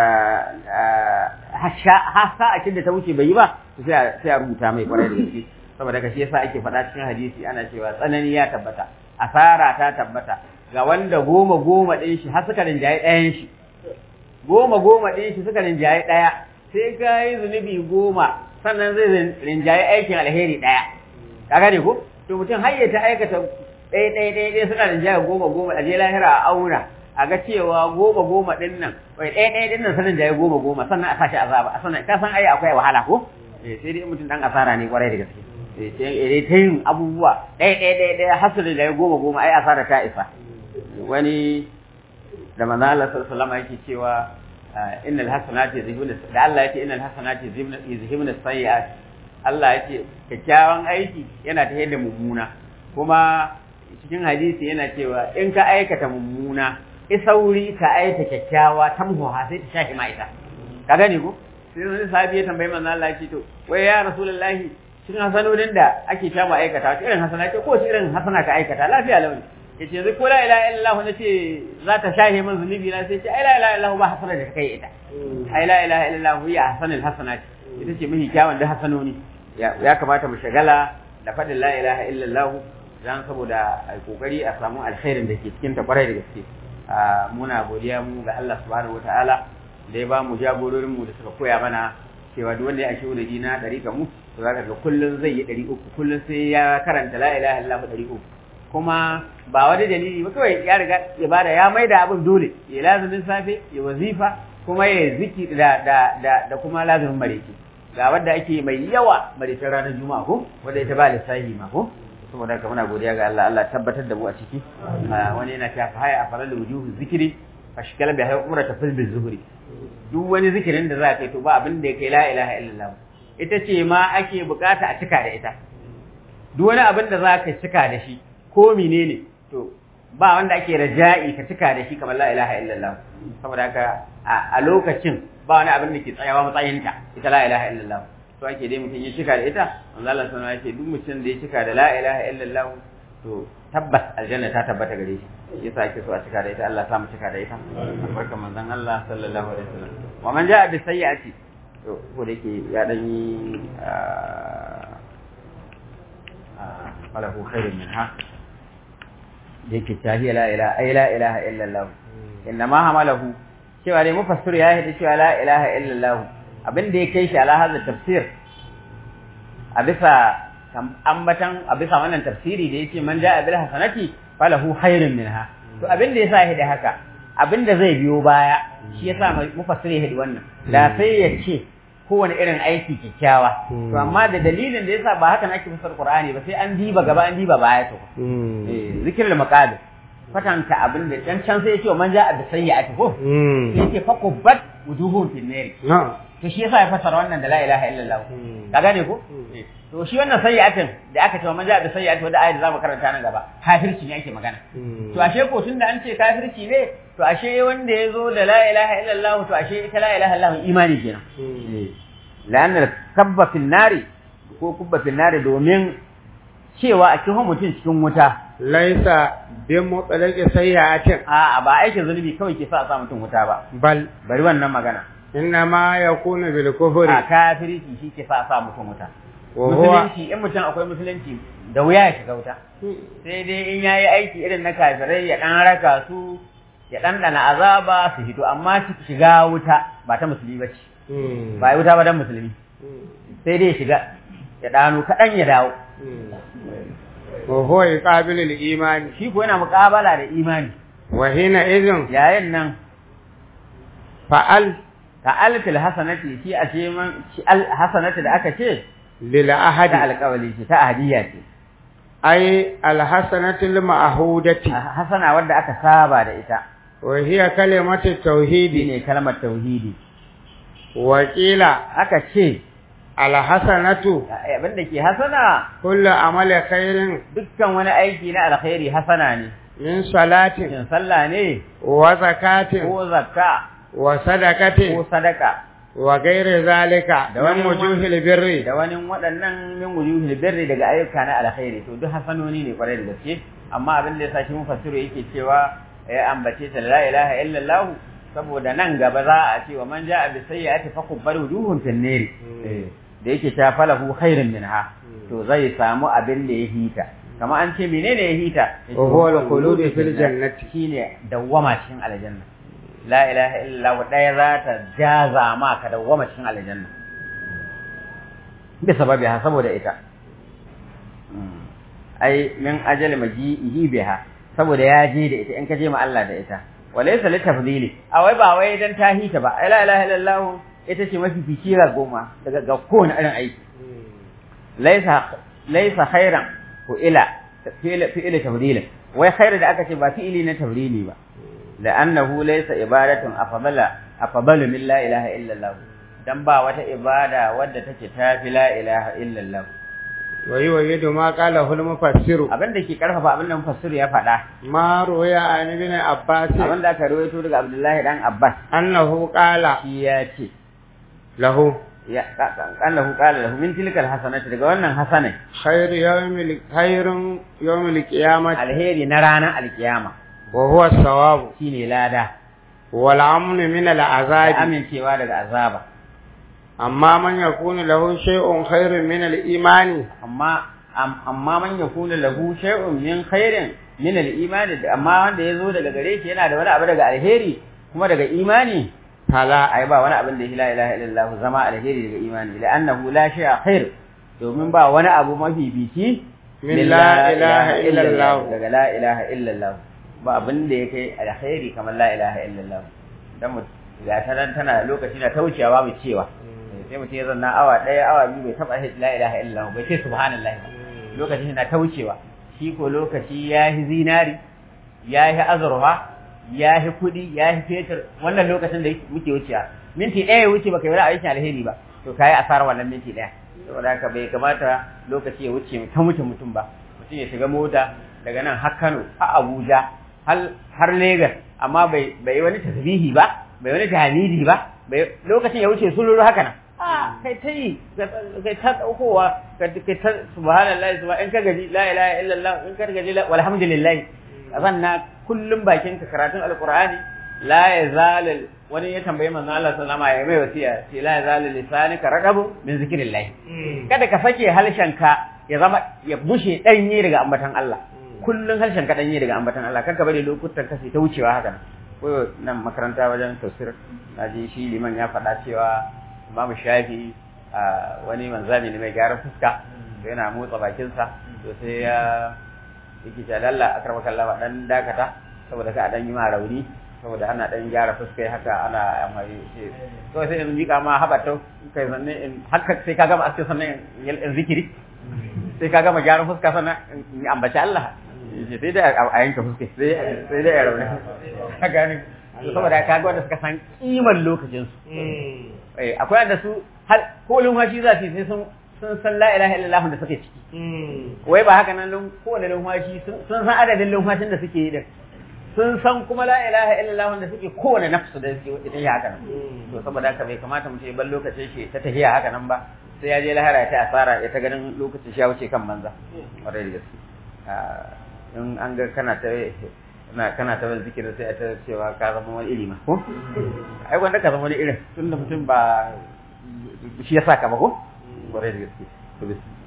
hasa a da ta wuce bai yi ba sai a rubuta mai kwarai da gaske saboda ka shi yasa ake faɗa cikin hadisi ana cewa tsanani ya tabbata asara ta tabbata ga wanda goma goma ɗin shi har suka rinjaye ɗayan shi goma goma ɗin shi suka rinjaye ɗaya sai ka yi zunubi goma sannan zai rinjaye aikin alheri ɗaya ka gane ko to mutum har ya ta aikata ɗaya ɗaya ɗaya ɗaya suna rinjaye goma goma a je lahira a auna a ga cewa goma goma ɗin nan wai ɗaya ɗaya ɗin nan sanin da ya goma goma sannan a sashi azaba a sannan ka san ai akwai wahala ko eh sai dai mutum dan asara ne kwarai da gaske eh sai ta yin abubuwa ɗaya ɗaya ɗaya ɗaya hasali da ya goma goma ai asara ta isa wani da manzo Allah sallallahu alaihi wasallam yake cewa innal hasanati yuzhibuna da Allah yake innal hasanati yuzhibuna sayyi'at Allah yake kyakkyawan aiki yana ta da mummuna kuma cikin hadisi yana cewa in ka aikata mummuna isauri ka aita kyakkyawa tamhuha sai ta shafi ma ita ka gane ko sai wani sahabi ya tambayi manzo Allah ce to wai ya rasulullahi cikin hasanodin da ake ta mu aikata irin hasana ce ko irin hasana ka aikata lafiya launi yace yanzu ko la ilaha illallah nace za ta shahe min zunubi na sai ce ai la ilaha illallah ba hasana da kai ita ai la ilaha illallah ya hasanul hasanat ita ce mahi kyawun da hasanoni ya kamata mu shagala da faɗin la ilaha illallah dan saboda a kokari a samu alkhairin da ke cikin ta kwarai da gaske muna godiya mu ga Allah subhanahu wataala da ya ba mu jagororin mu da suka koya mana cewa duk wanda ya ashe wani dina ɗari ga mu to zaka ga kullun zai yi ɗari uku kullun sai ya karanta la ilaha illallah ɗari uku kuma ba wani dalili ba kawai ya riga ya bada ya maida abin dole ya lazumin safe ya wazifa kuma ya ziki da da da, da kuma lazumin mareki ga wanda ake mai yawa marecin ranar juma'a ko wanda ita ba lissahi ma ko saboda haka muna godiya ga Allah Allah tabbatar da mu a ciki wani yana cewa fa haya afalal wujuhu zikri fashkala bi hayy umra tafil bil zuhri duk wani zikirin da za ka yi to ba abin da yake la ilaha illallah ita ce ma ake bukata a cika da ita duk wani abin da za ka cika da shi ko menene to ba wanda ake raja'i ka cika da shi kamar la ilaha illallah saboda haka a lokacin ba wani abin da ke tsayawa matsayinta ita la ilaha illallah to ake dai mutum ya cika da ita manzo Allah sallallahu alaihi duk mutum da ya cika da la ilaha illallah to tabbas aljanna ta tabbata gare shi yasa ake so a cika da ita Allah ya sa mu cika da ita albarkan manzon Allah sallallahu alaihi wasallam wa man ja'a bi sayyi'ati to ko da yake ya dan yi falahu khairun minha yake tahiya la ilaha ay la ilaha illallah inna ma hamalahu cewa dai mufassir ya yi cewa la ilaha illallah abin da ya kai shi ala hadha tafsir a bisa ambatan a bisa wannan tafsiri da yake man ja'a bil hasanati falahu khairun minha to abin da yasa ya haka abin da zai biyo baya shi yasa mufassir ya hidi wannan da sai ya ce kowane irin aiki kyakkyawa to amma da dalilin da yasa ba haka ake fasar qur'ani ba sai an diba gaba an diba baya to eh zikrul maqadir fatanta abin da can can sai ya ce man ja'a bi sayyi'ati ko sai yake fakubbat wujuhum fil nar to shi yasa ya fasara wannan da la ilaha illallah ka gane ko to shi wannan sayyi'atin da aka ce man ja'a bi sayyi'ati wanda ayat da zamu karanta nan gaba kafirci ne ake magana to ashe ko tunda an ce kafirci ne to ashe wanda ya zo da la ilaha illallah to ashe ita la ilaha illallah imani kenan la'anna kabba fil nari ko kubba fil nari domin cewa a cikin mutum cikin wuta laisa bin mutsalaki sayyatin a ba aikin zunubi kawai ke sa a sa mutum wuta ba bal bari wannan magana inna ma yakunu bil kufri a kafirci shi ke sa a sa mutum wuta wa huwa musulunci in mutum akwai musulunci da wuya ya shiga wuta sai dai in yayi aiki irin na kafirai ya dan raka su ya dan dana azaba su hito amma shiga wuta ba ta musulmi bace ba wuta ba dan musulmi sai dai shiga ya dano kaɗan ya dawo wa huwa yuqabilu al-iman shi ko yana muƙabala da imani wa hina idhin yayin nan fa'al ka alfil hasanati shi a ce man shi al hasanati da aka ce lil ta ahadi alƙawali ce ta ahadiyya ce ay al-hasanatu al-ma'hudati hasana wanda aka saba da ita wa hiya kalimatu tauhidi shine kalmar tauhidi wa qila aka ce al-hasanatu abin da ke hasana kullu amali khairin dukkan wani aiki na alkhairi hasana ne min salatin shin sallah ne wa zakatin ko zakka wa ko sadaqatin sadaka wa ghairi zalika Da min wani- wujuhil birri da wani waɗannan min wujuhil birri daga ayyuka na alkhairi to duk hasanoni ne kwarai da gaske amma abin da yasa shi mufassiru yake cewa ya ambace ta la ilaha illallah saboda nan gaba za a ce wa man ja'a bi sayyi'ati fa kubbar wujuhun fil nar da yake ta falahu khairun minha to zai samu abin da ya hita kama an ce menene ya hita wa huwa al-khulud fil jannati shine dawwama cikin aljanna la ilaha illallah daya za ta jaza ma ka dawwama cikin aljanna bi sababi ha saboda ita ai min ajali maji'ihi biha saboda ya je da ita in ka je ma Allah da ita walaysa li tafdili a wai ba wai dan ta hita ba la ilaha illallah ita ce mafi fikira goma daga ga kowane irin aiki laysa laysa khairan ko ila fi'il fi'il tafdilin wai khairu da aka ce ba fi'ili na tafdili ba la'annahu laysa ibadatun afdala afdalu min la ilaha illallah dan ba wata ibada wadda take tafi la ilaha illallah wa yuwayidu ma qala hul mufassiru abin da ke karfafa abin da mufassir ya faɗa ma ruya an ibn abbas abin da aka rawaito daga Abdullahi dan Abbas annahu qala shi ya ce lahu ya annahu qala lahu min tilkal hasanati daga wannan hasanai khairu yawmil khairun yawmil qiyamati alheri na ranar alkiyama wa huwa as-sawab shine lada wal amnu min da al-azab amincewa daga azaba amma man yakunu lahu shay'un khairun min al-imani amma am- amma man yakunu lahu shay'un min khairin min al-imani da- amma wanda yazo daga gare shi yana da wani abu daga alheri kuma daga imani fala ai ba wani abin da la ilaha illallah zama alheri daga imani la'annahu la shay'a khair domin ba wani abu mafi bici Min la ilaha illallah. daga la ilaha illallah ba abin da yake alkhairi kamar la ilaha illallah dan mu ga ta nan tana lokaci na taucewa babu cewa sai mutum ya zanna awa ɗaya awa biyu bai taɓa la ilaha illallah bai ce subhanallah ba lokaci na taucewa shi ko lokaci ya yi zinari ya yi azurfa ya yi kuɗi ya yi fetur wannan lokacin da muke wucewa minti ɗaya ya wuce baka yi wani aikin alheri ba to kayi asarar wannan minti ɗaya saboda haka bai kamata lokaci ya wuce ta mutum mutum ba mutum ya shiga mota daga nan har Kano har Abuja har Lagos amma bai bai wani tasbihi ba bai wani tahmidi ba bai lokacin ya wuce sululu haka nan a kai ta yi kai ta daukowa kai ta subhanallahi subhan in ka gaji la ilaha illallah in ka gaji walhamdulillah azanna kullum bakin ka karatun alqur'ani la yazal wani ya tambaye manzo Allah sallama ya mai wasiya ce la yazal lisanika raqabu min zikrillah kada ka sake halshenka ya zama ya bushe danye daga ambatan Allah kullun harshen ka danye daga ambatan Allah kanka bari lokutan ka sai ta wucewa haka ko nan makaranta wajen tafsir naji shi liman ya faɗa cewa Imam Shafi a wani manzami ne mai gyaran fuska sai yana motsa bakinsa to sai ya yake ce lalla akramaka Allah dan dakata saboda ka dan yi ma rauni saboda ana dan gyara fuska haka ana amfani ce to sai in mika ma habato kai sanne in haka sai ka gama aske sannan in zikiri sai ka gama gyaran fuska sannan in ambaci Allah sai dai a yanka fuska sai sai dai a rauni haka ne saboda ka ga wanda suka san kimar lokacin su eh akwai wanda su har ko lumfashi za su sai sun sun san la ilaha illallah da suke ciki wai ba haka nan kowane lumfashi sun san adadin lumfashin da suke yi din sun san kuma la ilaha illallah da suke kowane nafsu da suke ita ya haka nan to saboda haka bai kamata mu ce ban lokacin shi ta tafiya haka nan ba sai ya je lahara ta asara ya ta ganin lokacin shi ya wuce kan manza kwarai da gaske in an ga kana ta na kana ta wani zikirin sai a ta cewa ka zama wani ilima ko ai wanda ka zama wani irin tunda mutum ba shi ya saka ba ko kwarai da gaske to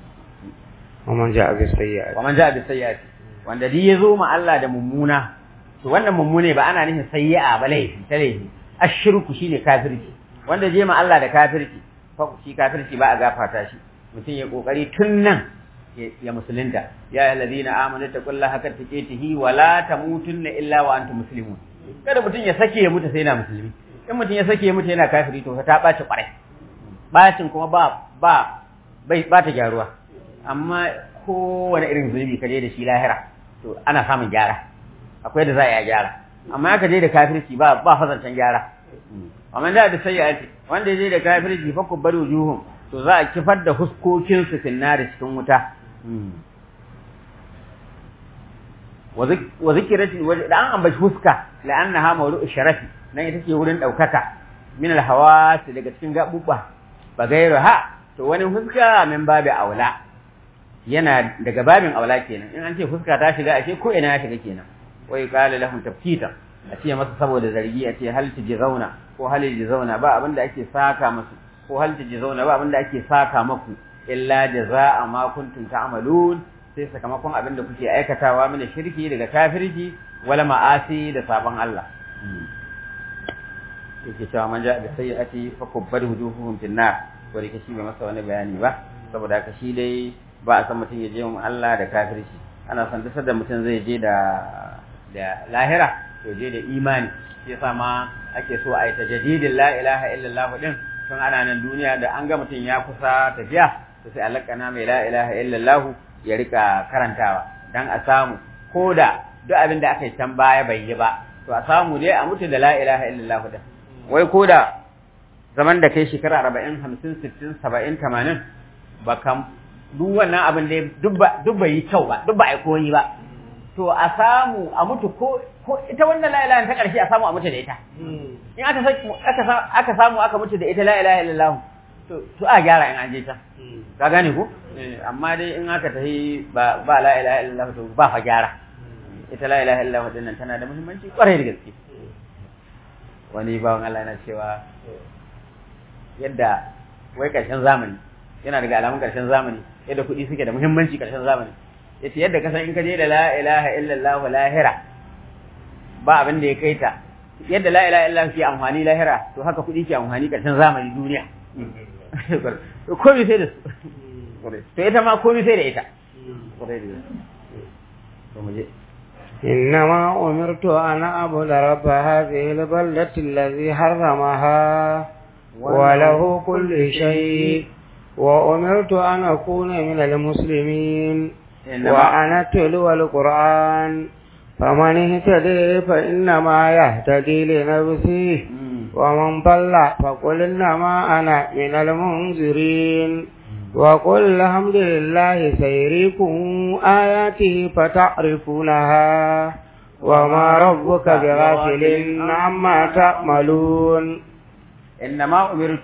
ومن جاء بالسيئات wa man ja'a bis sayyi'ati wanda duk yazo ma Allah da mummuna to wannan mummune ba ana nufin sayyi'a ba laifi ta laifi ashirku shine kafirci wanda je ma Allah da kafirci fa shi kafirci ba a gafarta shi mutum ya kokari tun nan ya musulunta ya alladhina amanu taqullaha haqqa tuqatihi wa la tamutunna illa wa antum muslimun kada mutum ya sake ya mutu sai yana musulmi in mutum ya sake ya mutu yana kafiri to ta ɓaci ƙwarai bacin kuma ba ba bai ba ta gyaruwa amma kowane irin zunubi ka je da shi lahira to ana samun gyara akwai da za a yi gyara amma ka je da kafirci ba ba fazancen gyara amma da da sai ya ce wanda ya je da kafirci fa kubbar wujuhum to za a kifar da huskokin su finnari cikin wuta wa zikirati da an ambaci huska la'annaha mawdu'u sharafi nan ita ce wurin daukaka min alhawas daga cikin gabubba ba gairu ha to wani huska min babi aula yana daga babin aula kenan in an ce fuska ta shiga ashe ko ina ya shiga kenan wai qala lahum tafkita a ce masa saboda zargi a ce hal zauna ko hal zauna ba abinda ake saka masu ko hal zauna ba abinda ake saka maku illa jazaa ma kuntum ta'malun sai sakamakon abinda kuke aikatawa mina shirki daga kafirci wala ma'asi da sabon Allah yake cewa man ja da sayyi'ati fa kubbar wujuhuhum fin nar wanda ke shi bai masa wani bayani ba saboda haka shi dai ba a san mutum ya je mu Allah da kafirci ana san duk da mutum zai je da da lahira to je da imani shi yasa ma ake so a yi tajaddidin la ilaha illallah din tun ana nan duniya da an ga mutum ya kusa tafiya to sai alakana mai la ilaha illallah ya rika karantawa dan a samu koda duk abin da aka yi can baya bai yi ba to a samu dai a mutu da la ilaha illallah din wai koda zaman da kai shekara arba'in hamsin sittin saba'in tamanin ba kam duk wannan abin da duk bai yi kyau ba duk ba a koyi ba to a samu a mutu ko ko ita wannan la ilaha ta karshe a samu a mutu da ita in aka aka aka samu aka mutu da ita la ilaha illallah to to a gyara in an je ta ka gane ko amma dai in aka tafi ba ba la ilaha illallah to ba fa gyara ita la ilaha illallah din nan tana da muhimmanci kwarai da gaske wani bawan Allah yana cewa yadda wai karshen zamani yana daga alamun karshen zamani yadda kuɗi suke da muhimmanci karshen zamani yace yadda ka san in ka je da la ilaha illallah lahira ba abin da ya kai ta yadda la ilaha illallah ke amfani lahira to haka kuɗi ke amfani karshen zamani duniya to komai sai da su to ita ma komai sai da ita to mu je إنما أمرت أن أعبد رب هذه البلدة الذي حرمها وله كل شيء وأمرت أن أكون من المسلمين وأن أتلو القرآن فمن اهتدي فإنما يهتدي لنفسه ومن ضل فقل إنما أنا من المنذرين وقل الحمد لله سيريكم آياته فتعرفونها وما ربك بغافل عما تعملون إنما أمرت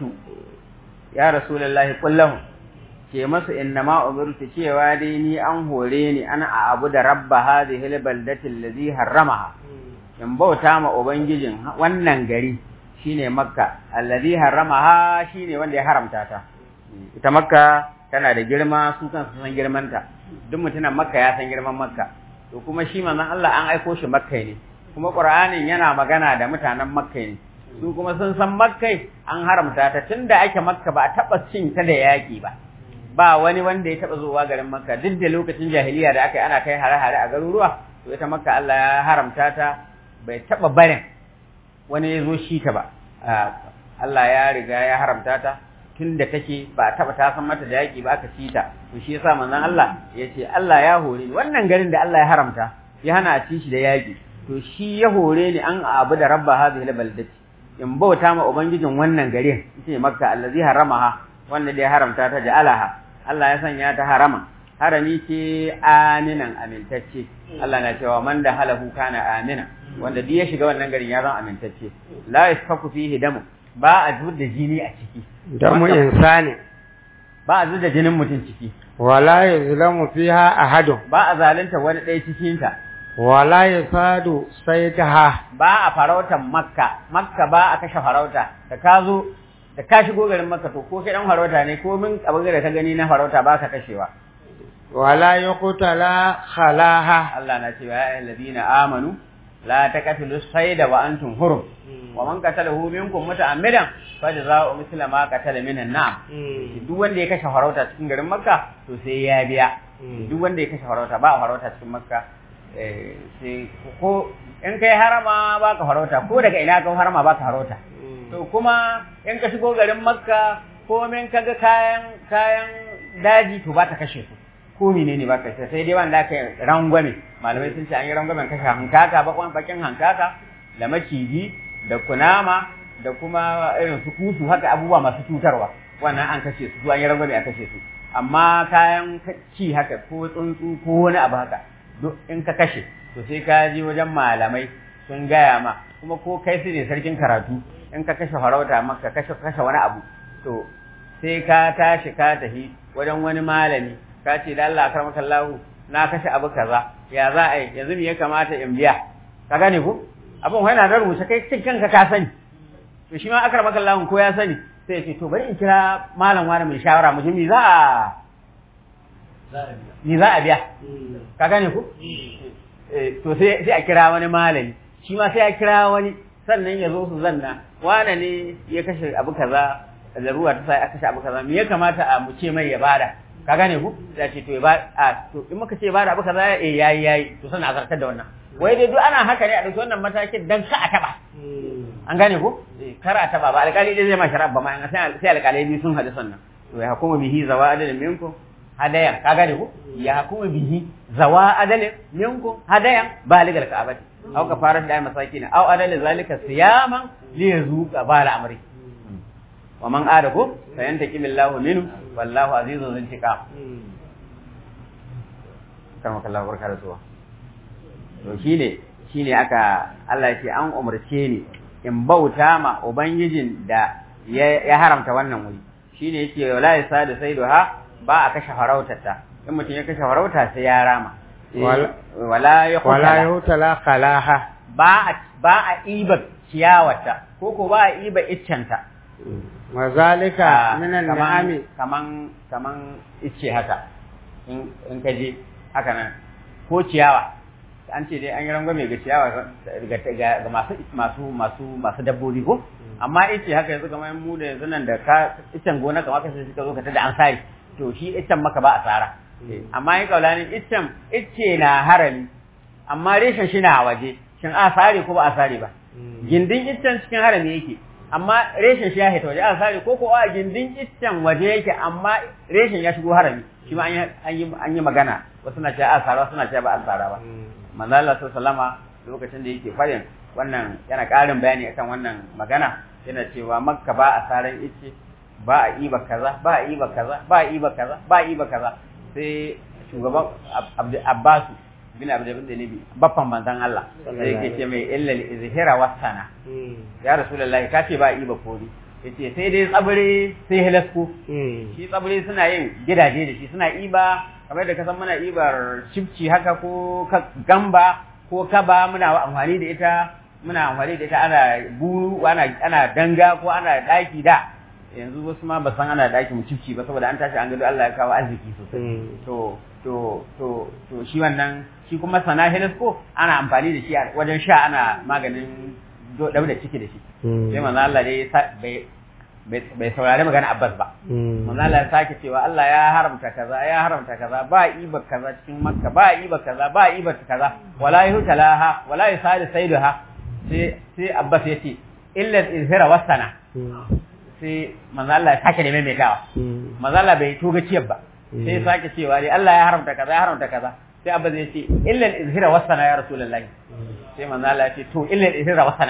يا رسول الله قل لهم ce masu innama umirtu cewa dai ni an hore ni ana a abu da rabba hadhihi albaldati allazi harramaha in bauta ma ubangijin wannan gari shine makka allazi harramaha shine wanda ya haramta ta ita makka tana da girma su kan san girmanta duk mutumin makka ya san girman makka to kuma shi manzon Allah an aiko shi makka ne kuma qur'anin yana magana da mutanen makka ne su kuma sun san makka an haramta ta tunda ake makka ba a taba cin ta da yaki ba ba wani wanda ya taba zuwa garin makka duk da lokacin jahiliya da aka yi ana kai hare-hare a garuruwa to ita makka Allah ya haramta ta bai taba barin wani ya zo shi ta ba Allah ya riga ya haramta ta tun da take ba a taɓa ta san mata da yaƙi ba aka ci ta to shi yasa manzon Allah ya ce Allah ya hore ni wannan garin da Allah ya haramta ya hana a ci shi da yaƙi to shi ya hore ni an abu da rabba hadhihi albaldati in bauta ma ubangijin wannan garin ita makka allazi haramaha wanda da ya haramta ta ja'alaha Allah ya sanya ta harama harami ce aminan amintacce Allah na cewa man da halahu kana amina wanda duk ya shiga wannan garin ya zama amintacce la yasfaku fihi damu ba a zubar da jini a ciki damu insani ba a zubar da jinin mutum ciki wala yuzlamu fiha ahadun ba a zalunta wani ɗaya cikin ta wala yasadu saytaha ba a farautar makka makka ba a kashe farauta da ka zo da ka shigo garin makka to ko kai dan farauta ne ko min abin da ka gani na farauta ba ka kashewa wala yuqtala khalaha Allah na cewa ya ayyuhallazina amanu la taqtulu sayda wa antum hurum wa man qatalahu minkum muta'ammidan fa jazaa'u mithla ma qatala minan na'am duk wanda ya kashe farauta cikin garin makka to sai ya biya duk wanda ya kashe farauta ba farauta cikin makka sai ko in kai harama ba ka farauta ko daga ina ka harama ba ka farauta to kuma in ka shigo garin makka ko min kaga kayan kayan daji to ba ta kashe su ko menene ba ka sai dai wanda aka rangwame malamai sun ce an yi rangwamen kashe hankaka bakwan bakin hankaka da maciji da kunama da kuma irin su kusu haka abubuwa masu cutarwa wannan an kashe su an yi rangwame a kashe su amma kayan ci haka ko tsuntsu ko wani abu haka duk in ka kashe to sai ka je wajen malamai sun gaya ma kuma ko kai su ne sarkin karatu in ka kashe farauta maka kashe kashe wani abu to sai ka tashi ka tafi wajen wani malami ka ce da Allah akramaka Allah na kashe abu kaza ya za a yi yanzu me ya kamata in biya ka gane ko abin wai na da rubuce kai cikin kanka ka sani to shi ma akramaka Allah ko ya sani sai ya ce to bari in kira malam wani mai shawara mu ji me za a me za a biya ka gane ko to sai sai a kira wani malami shi ma sai a kira wani sannan ya zo su zanna wane ne ya kashe abu kaza ruwa ta sai aka kashe abu kaza me ya kamata a mu ce mai ya bada ka gane ku sai ce to ya ba a to in muka ce bada abu kaza eh yayi yayi to sannan a zartar da wannan wai dai duk ana haka ne a dauki wannan matakin dan ka a taba an gane ku kar a taba ba alƙali dai zai ma shari'a ba ma sai alƙalai biyu sun haɗu sannan to ya hukuma bihi zawa adalin minkum hadayan ka gane ku ya hukuma bihi zawa adalin minkum hadayan baligal ka'abati aw kafarat da masakin aw adal zalika siyaman li yazuqa bala amri wa man ada ko sayantaki billahu minhu wallahu azizun intiqam kama kallahu barka da zuwa to shine shine aka Allah ya ce an umarce ni in bauta ma ubangijin da ya haramta wannan wuri shine yake wala yasadu saiduha ba a kashe farautarta in mutum ya kashe farauta sai ya rama wala ya hutala khalaha ba a ba a iba ciyawata ko ko ba a iba iccenta mazalika minan ni'ami kaman kaman icce haka in in ka je haka nan ko ciyawa an ce dai an yi rangwame ga ciyawa ga masu masu masu masu dabbobi ko amma icce haka yanzu kamar mu da yanzu nan da ka iccen gona kamar ka sai ka zo ka tada an sari to shi iccen maka ba a tsara amma yin kaulanin iccen icce na harami amma reshen shi na waje shin a sare ko ba a sare ba gindin iccen cikin harami yake amma reshen shi ya haita waje a sare ko ko a gindin iccen waje yake amma reshen ya shigo harami shi ma an yi magana wasu na cewa a sara wasu na cewa ba a sara ba manzo Allah sallama lokacin da yake farin wannan yana ƙarin bayani akan wannan magana yana cewa makka ba a saran icce ba a iba kaza ba a iba kaza ba a iba kaza ba a iba kaza sai shugaban Abbasu bin Abdul Nabi baffan manzon Allah sai yake ce mai illa izhira wasana ya rasulullahi ka ce ba iba kori yace sai dai tsabire sai halasko shi tsabire suna yin gidaje da shi suna iba kamar da ka san muna ibar cifci haka ko gamba ko kaba muna amfani da ita muna amfani da ita ana buru ana ana danga ko ana daki da yanzu wasu ma ba san ana daki mu cifci ba saboda an tashi an gado Allah ya kawo arziki sosai to to to to shi wannan shi kuma sana helisko ana amfani da shi wajen sha ana maganin dau da ciki da shi sai manzo Allah dai bai bai saurari magana Abbas ba manzo Allah ya sake cewa Allah ya haramta kaza ya haramta kaza ba iba kaza cikin Makka ba iba kaza ba iba kaza wala yuhtalaha wala yusali saiduha sai sai Abbas ya ce illa izhira wasana sai manzo Allah ya sake da maimaitawa manzo Allah bai toga ciyar ba sai ya sake cewa dai Allah ya haramta kaza ya haramta kaza sai Abbas ya ce illa izhira wasana ya rasulullahi sai manzo Allah ya ce to illa izhira wasana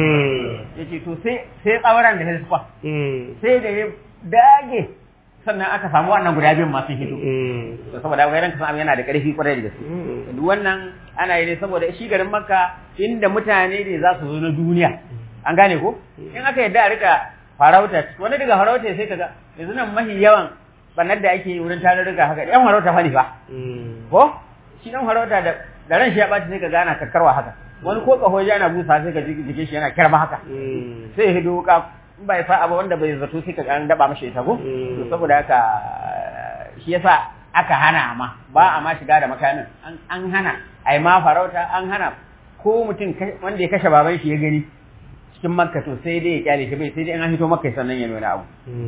yace to sai sai tsawaran da ya sufa sai da ya dage sannan aka samu wannan guda biyun masu hito to saboda ga ranka san yana da karfi kwarai da gaske duk wannan ana yi ne saboda shi garin Makka inda mutane ne za su zo na duniya an gane ko in aka yadda a rika farauta wani daga farauta sai kaga yanzu nan mahi yawan bannar da ake yi wurin tarurruka haka yan farauta fa ne fa ko shi dan farauta da da ran shi ya baci sai kaga ana kakkarwa haka wani ko kaho ya ana busa sai ka ji jikin shi yana kirma haka sai hido wuka in bai sa abu wanda bai zato sai ka an daba mashi ita ko to saboda haka shi yasa aka hana ma ba a ma shiga da makamin an hana ai ma farauta an hana ko mutum wanda ya kashe baban shi ya gani cikin makka to sai dai ya kyale shi bai sai dai an hito makka sannan ya nuna abu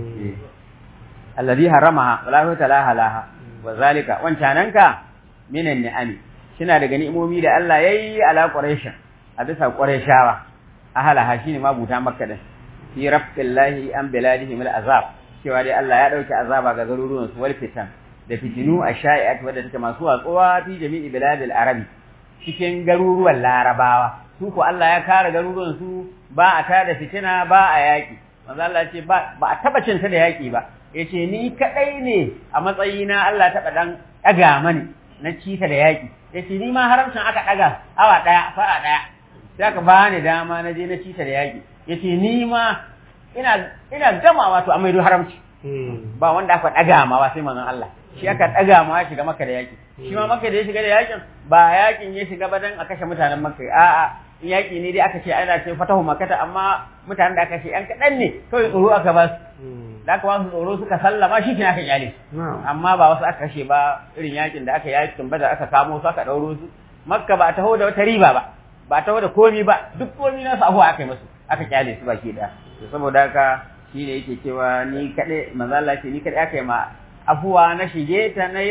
alladhi haramaha wala huwa talaha laha wa zalika wancananka minan ni'ami kina daga ni'imomi da Allah yayi ala quraish a bisa qurayshawa ahalaha shine mabuta makka din fi rafqillahi an biladihim al-azab cewa dai Allah ya dauke azaba ga garuruwan su wal fitan da fitinu a sha'i'at wadda take masu watsuwa fi jami'i biladil arabi cikin garuruwan larabawa su ko Allah ya kare garuruwan su ba a tada fitina ba a yaki manzo Allah ce ba ba a taba cinta da yaki ba yace ni kadai ne a matsayina Allah taba dan daga mani na cita da yaki yace ni ma haramcin aka daga awa daya fara daya sai aka bani dama na je na cita da yaki yace ni ma ina ina gamawa to amaido haramci ba wanda aka daga ma ba sai manzon Allah shi aka daga ma ya shiga maka da yaki shi ma maka da ya shiga da yakin ba yakin ya shiga ba dan a kashe mutanen maka a'a in yaki ne dai aka ce ana ce fatahu makata amma mutanen da aka ce yan kadan ne kawai tsoro aka ba su da aka ba su tsoro suka sallama shi kina aka kyale amma ba wasu aka kashe ba irin yakin da aka yakin bada aka kamo su aka dauro su makka ba taho da wata riba ba ba taho da komi ba duk komi nasu abuwa aka yi musu aka kyale su baki daya saboda haka shi ne yake cewa ni kaɗai manzala ce ni kaɗai aka yi ma afuwa na shige ta na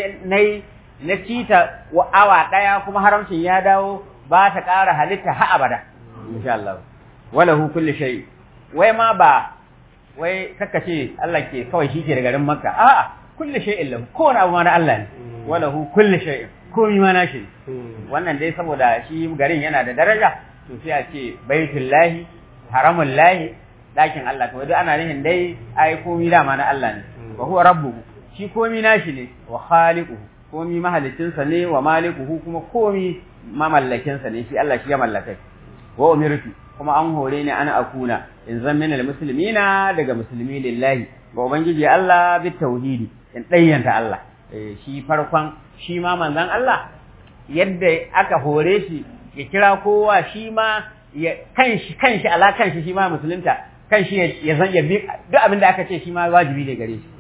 na cita wa awa ɗaya kuma haramcin ya dawo ba ta ƙara halitta ha abada insha Allah wala hu kulli shay wai ma ba wai kaka ce Allah ke kawai shi ke da garin Makka a'a kulli shay'in lahu kowane abu ma na Allah ne wala hu kulli shay'in komai ma nashi wannan dai saboda shi garin yana da daraja to sai a ce baitullahi haramun lahi ɗakin Allah to duk ana nihin dai ai komi dama na Allah ne wa huwa rabbuhu shi komi nashi ne wa khaliquhu komi mahalicinsa ne wa malikuhu kuma komi mamallakinsa ne shi Allah shi ya mallaka wa umirtu kuma an hore ni ana akuna in zan minal muslimina daga musulmi lillahi ga ubangiji Allah bi tauhidi in dayyanta Allah shi farkon shi ma manzon Allah yadda aka hore shi ya kira kowa shi ma ya kanshi kanshi ala kanshi shi ma musulunta kanshi ya zan ya bi duk abin da aka ce shi ma wajibi ne gare shi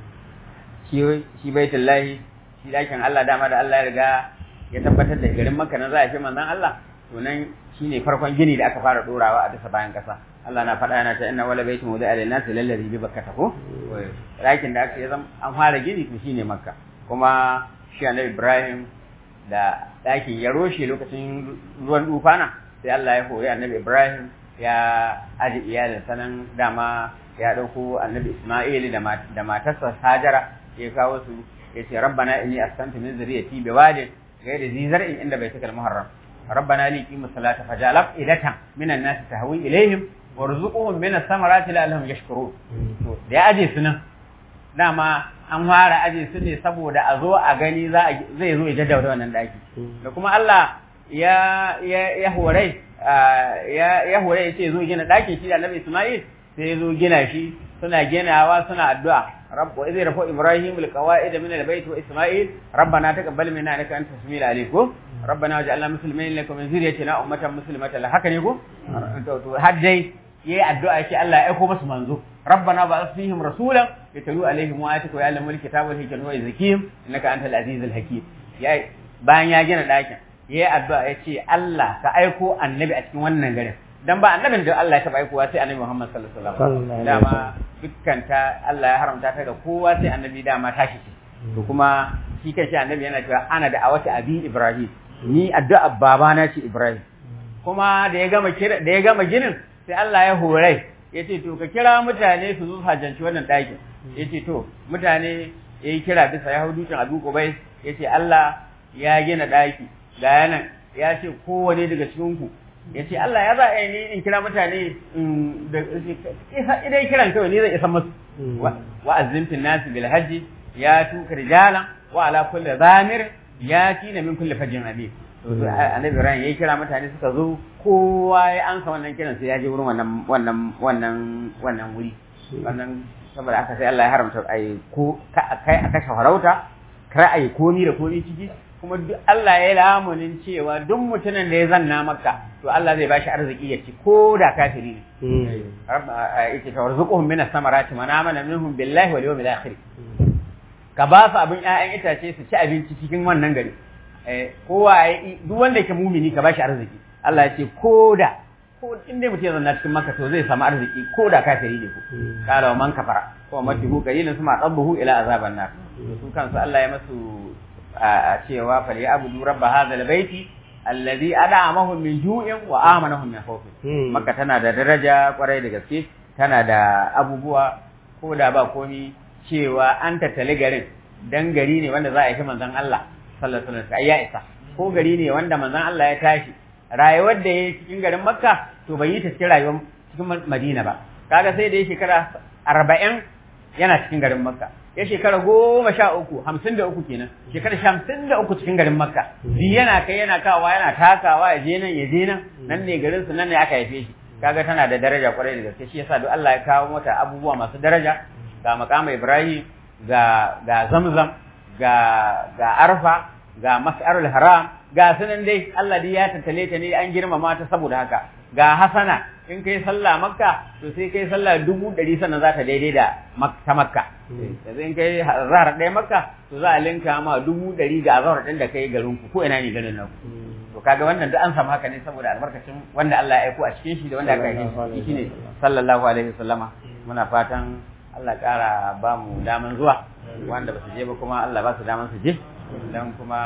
shi shi baitullahi shi dakin Allah dama da Allah ya riga ya tabbatar da garin Makka na za a fi manzon Allah to nan shine farkon gini da aka fara dorawa a bisa bayan kasa Allah na faɗa yana ta inna wala baitu muda alil nas lallazi bi bakkata ko dakin da aka zama an fara gini to shine Makka kuma shi Annabi Ibrahim da dakin ya roshe lokacin ruwan dufana sai Allah ya hori Annabi Ibrahim ya aji iyalin sanan dama ya ɗauko Annabi Isma'il da matarsa Hajara ya kawo su ya ce rabbana inni askantu min zuriyati bi wadin ghayri zi zar'in inda baitikal muharram rabbana li qimu salata fajalab idatan minan nasi tahwi ilaihim warzuqhum min as-samarati la'allahum yashkurun to da ya aje su nan dama an fara aje su ne saboda a zo a gani za zai zo ya jaddada wannan daki da kuma Allah ya ya ya hore ya ya hore ya ce zo gina dakin shi da Annabi Isma'il sai ya zo gina shi suna ginawa suna addu'a رب وإذ رفع إبراهيم القواعد من البيت وإسماعيل ربنا تقبل منا إنك أنت السميع العليم ربنا واجعلنا مسلمين لك ومن ذريتنا أمة مسلمة لك haka ne ko har dai yayi addu'a yake Allah ya aiko musu manzo rabbana ba'ath fihim rasulan yatlu alaihim ayatika wa ya'lamu alkitaba wal hikmata wa yuzakkihim innaka antal azizul hakim yayi bayan ya gina dakin yayi addu'a yace Allah ka aiko annabi a cikin wannan garin dan ba annabin da Allah ya taba aikowa sai annabi Muhammad sallallahu alaihi wasallam dama dukkan ta Allah ya haramta ta ga kowa sai annabi dama tashi ce to kuma shi kanshi annabi yana cewa ana da awati abi Ibrahim ni addu'a babana ce Ibrahim kuma da ya gama kira da ya gama ginin sai Allah ya hore yace to ka kira mutane su zo hajjanci wannan ɗakin yace to mutane yayi kira bisa ya hudu can Abu Qubai yace Allah ya gina ɗaki ga yanan ya ce kowane daga cikin ku ya ce Allah ya za a yi in kira mutane idan kiran kawai ni zai isa masu wa azzimtin nasi bil hajji ya tuka rijalan wa ala kulli zamir ya tina min kulli fajin abi annabi Ibrahim yayi kira mutane suka zo kowa ya ansa wannan kiran sai ya je wurin wannan wannan wannan wannan wuri wannan saboda aka sai Allah ya haramta ai ko kai a kashe farauta kar ai komi da komi ciki kuma duk Allah ya lamunin cewa duk mutumin da ya zanna maka to Allah zai bashi arziki ya ci ko da kafiri ne rabba yake ta warzuquhum min as-samarati man amana minhum billahi wal yawmil akhir ka ba su abin ƴaƴan itace su ci abinci cikin wannan gari eh kowa duk wanda yake mumini ka bashi arziki Allah ya ce ko da ko in dai mutum ya zanna cikin makka to zai samu arziki ko da kafiri ne ko kala wa man kafara ko matihu qalilun suma tabbuhu ila azaban nar su kansu Allah ya masu a cewa fal ya'budu rabb hadha albayti alladhi ad'amahum min ju'in wa amanahum min khawf makka tana da daraja kwarai da gaske tana da abubuwa ko da ba komi cewa an tattali garin dan gari ne wanda za a yi manzon Allah sallallahu alaihi wasallam ya isa ko gari ne wanda manzon Allah ya tashi rayuwar da ya cikin garin Makka to bai yi ta cikin rayuwar cikin Madina ba kaga sai da ya shekara arba'in yana cikin garin Makka ya shekara goma sha uku hamsin da uku kenan shekara hamsin da uku cikin garin Makka bi yana kai yana kawa yana takawa ya je nan ya je nan nan ne garin su nan ne aka haife shi kaga tana da daraja kwarai da gaske shi yasa duk Allah ya kawo mata abubuwa masu daraja ga makama Ibrahim ga ga Zamzam ga ga Arfa ga Mas'arul Haram ga sunan dai Allah dai ya tattale ta ne an girmama ta saboda haka ga Hasana in kai sallah Makka to sai kai sallah dubu ɗari sannan za ta daidai da ta Makka yanzu in kai zahar ɗaya Makka to za a linka ma dubu ɗari ga azhar ɗin da kai garin ku ko ina ne garin naku to kaga wannan duk an samu haka ne saboda albarkacin wanda Allah ya aiko a cikin shi da wanda aka yi shi shine sallallahu alaihi wasallama muna fatan Allah ƙara ba mu daman zuwa wanda ba su je ba kuma Allah ba su daman su je dan kuma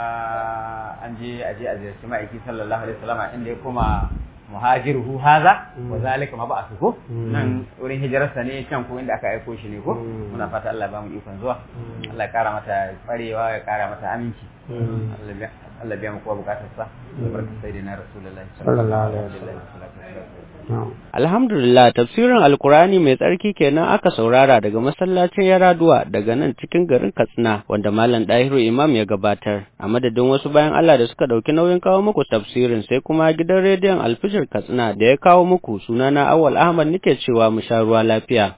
an je a je a ziyarci ma'aiki sallallahu alaihi wasallama inda ya koma muhajiruhu haza wa zalika ma ba'athu ko nan wurin hijirarsa ne can ko inda aka aiko shi ne ko muna fata Allah ba mu ikon zuwa Allah ya kara mata kwarewa ya kara mata aminci Allah biya mu kowa bukatar sa barka sayyidina rasulullahi sallallahu alaihi wasallam Alhamdulillah tafsirin Alkurani mai tsarki kenan aka saurara daga masallacin Yaraduwa daga nan cikin garin Katsina wanda Malam Dahiru Imam ya gabatar a madadin wasu bayan Allah da suka dauki nauyin kawo muku tafsirin sai kuma gidan rediyon Alfijir Katsina da ya kawo muku sunana Awal Ahmad nake cewa mu sha ruwa lafiya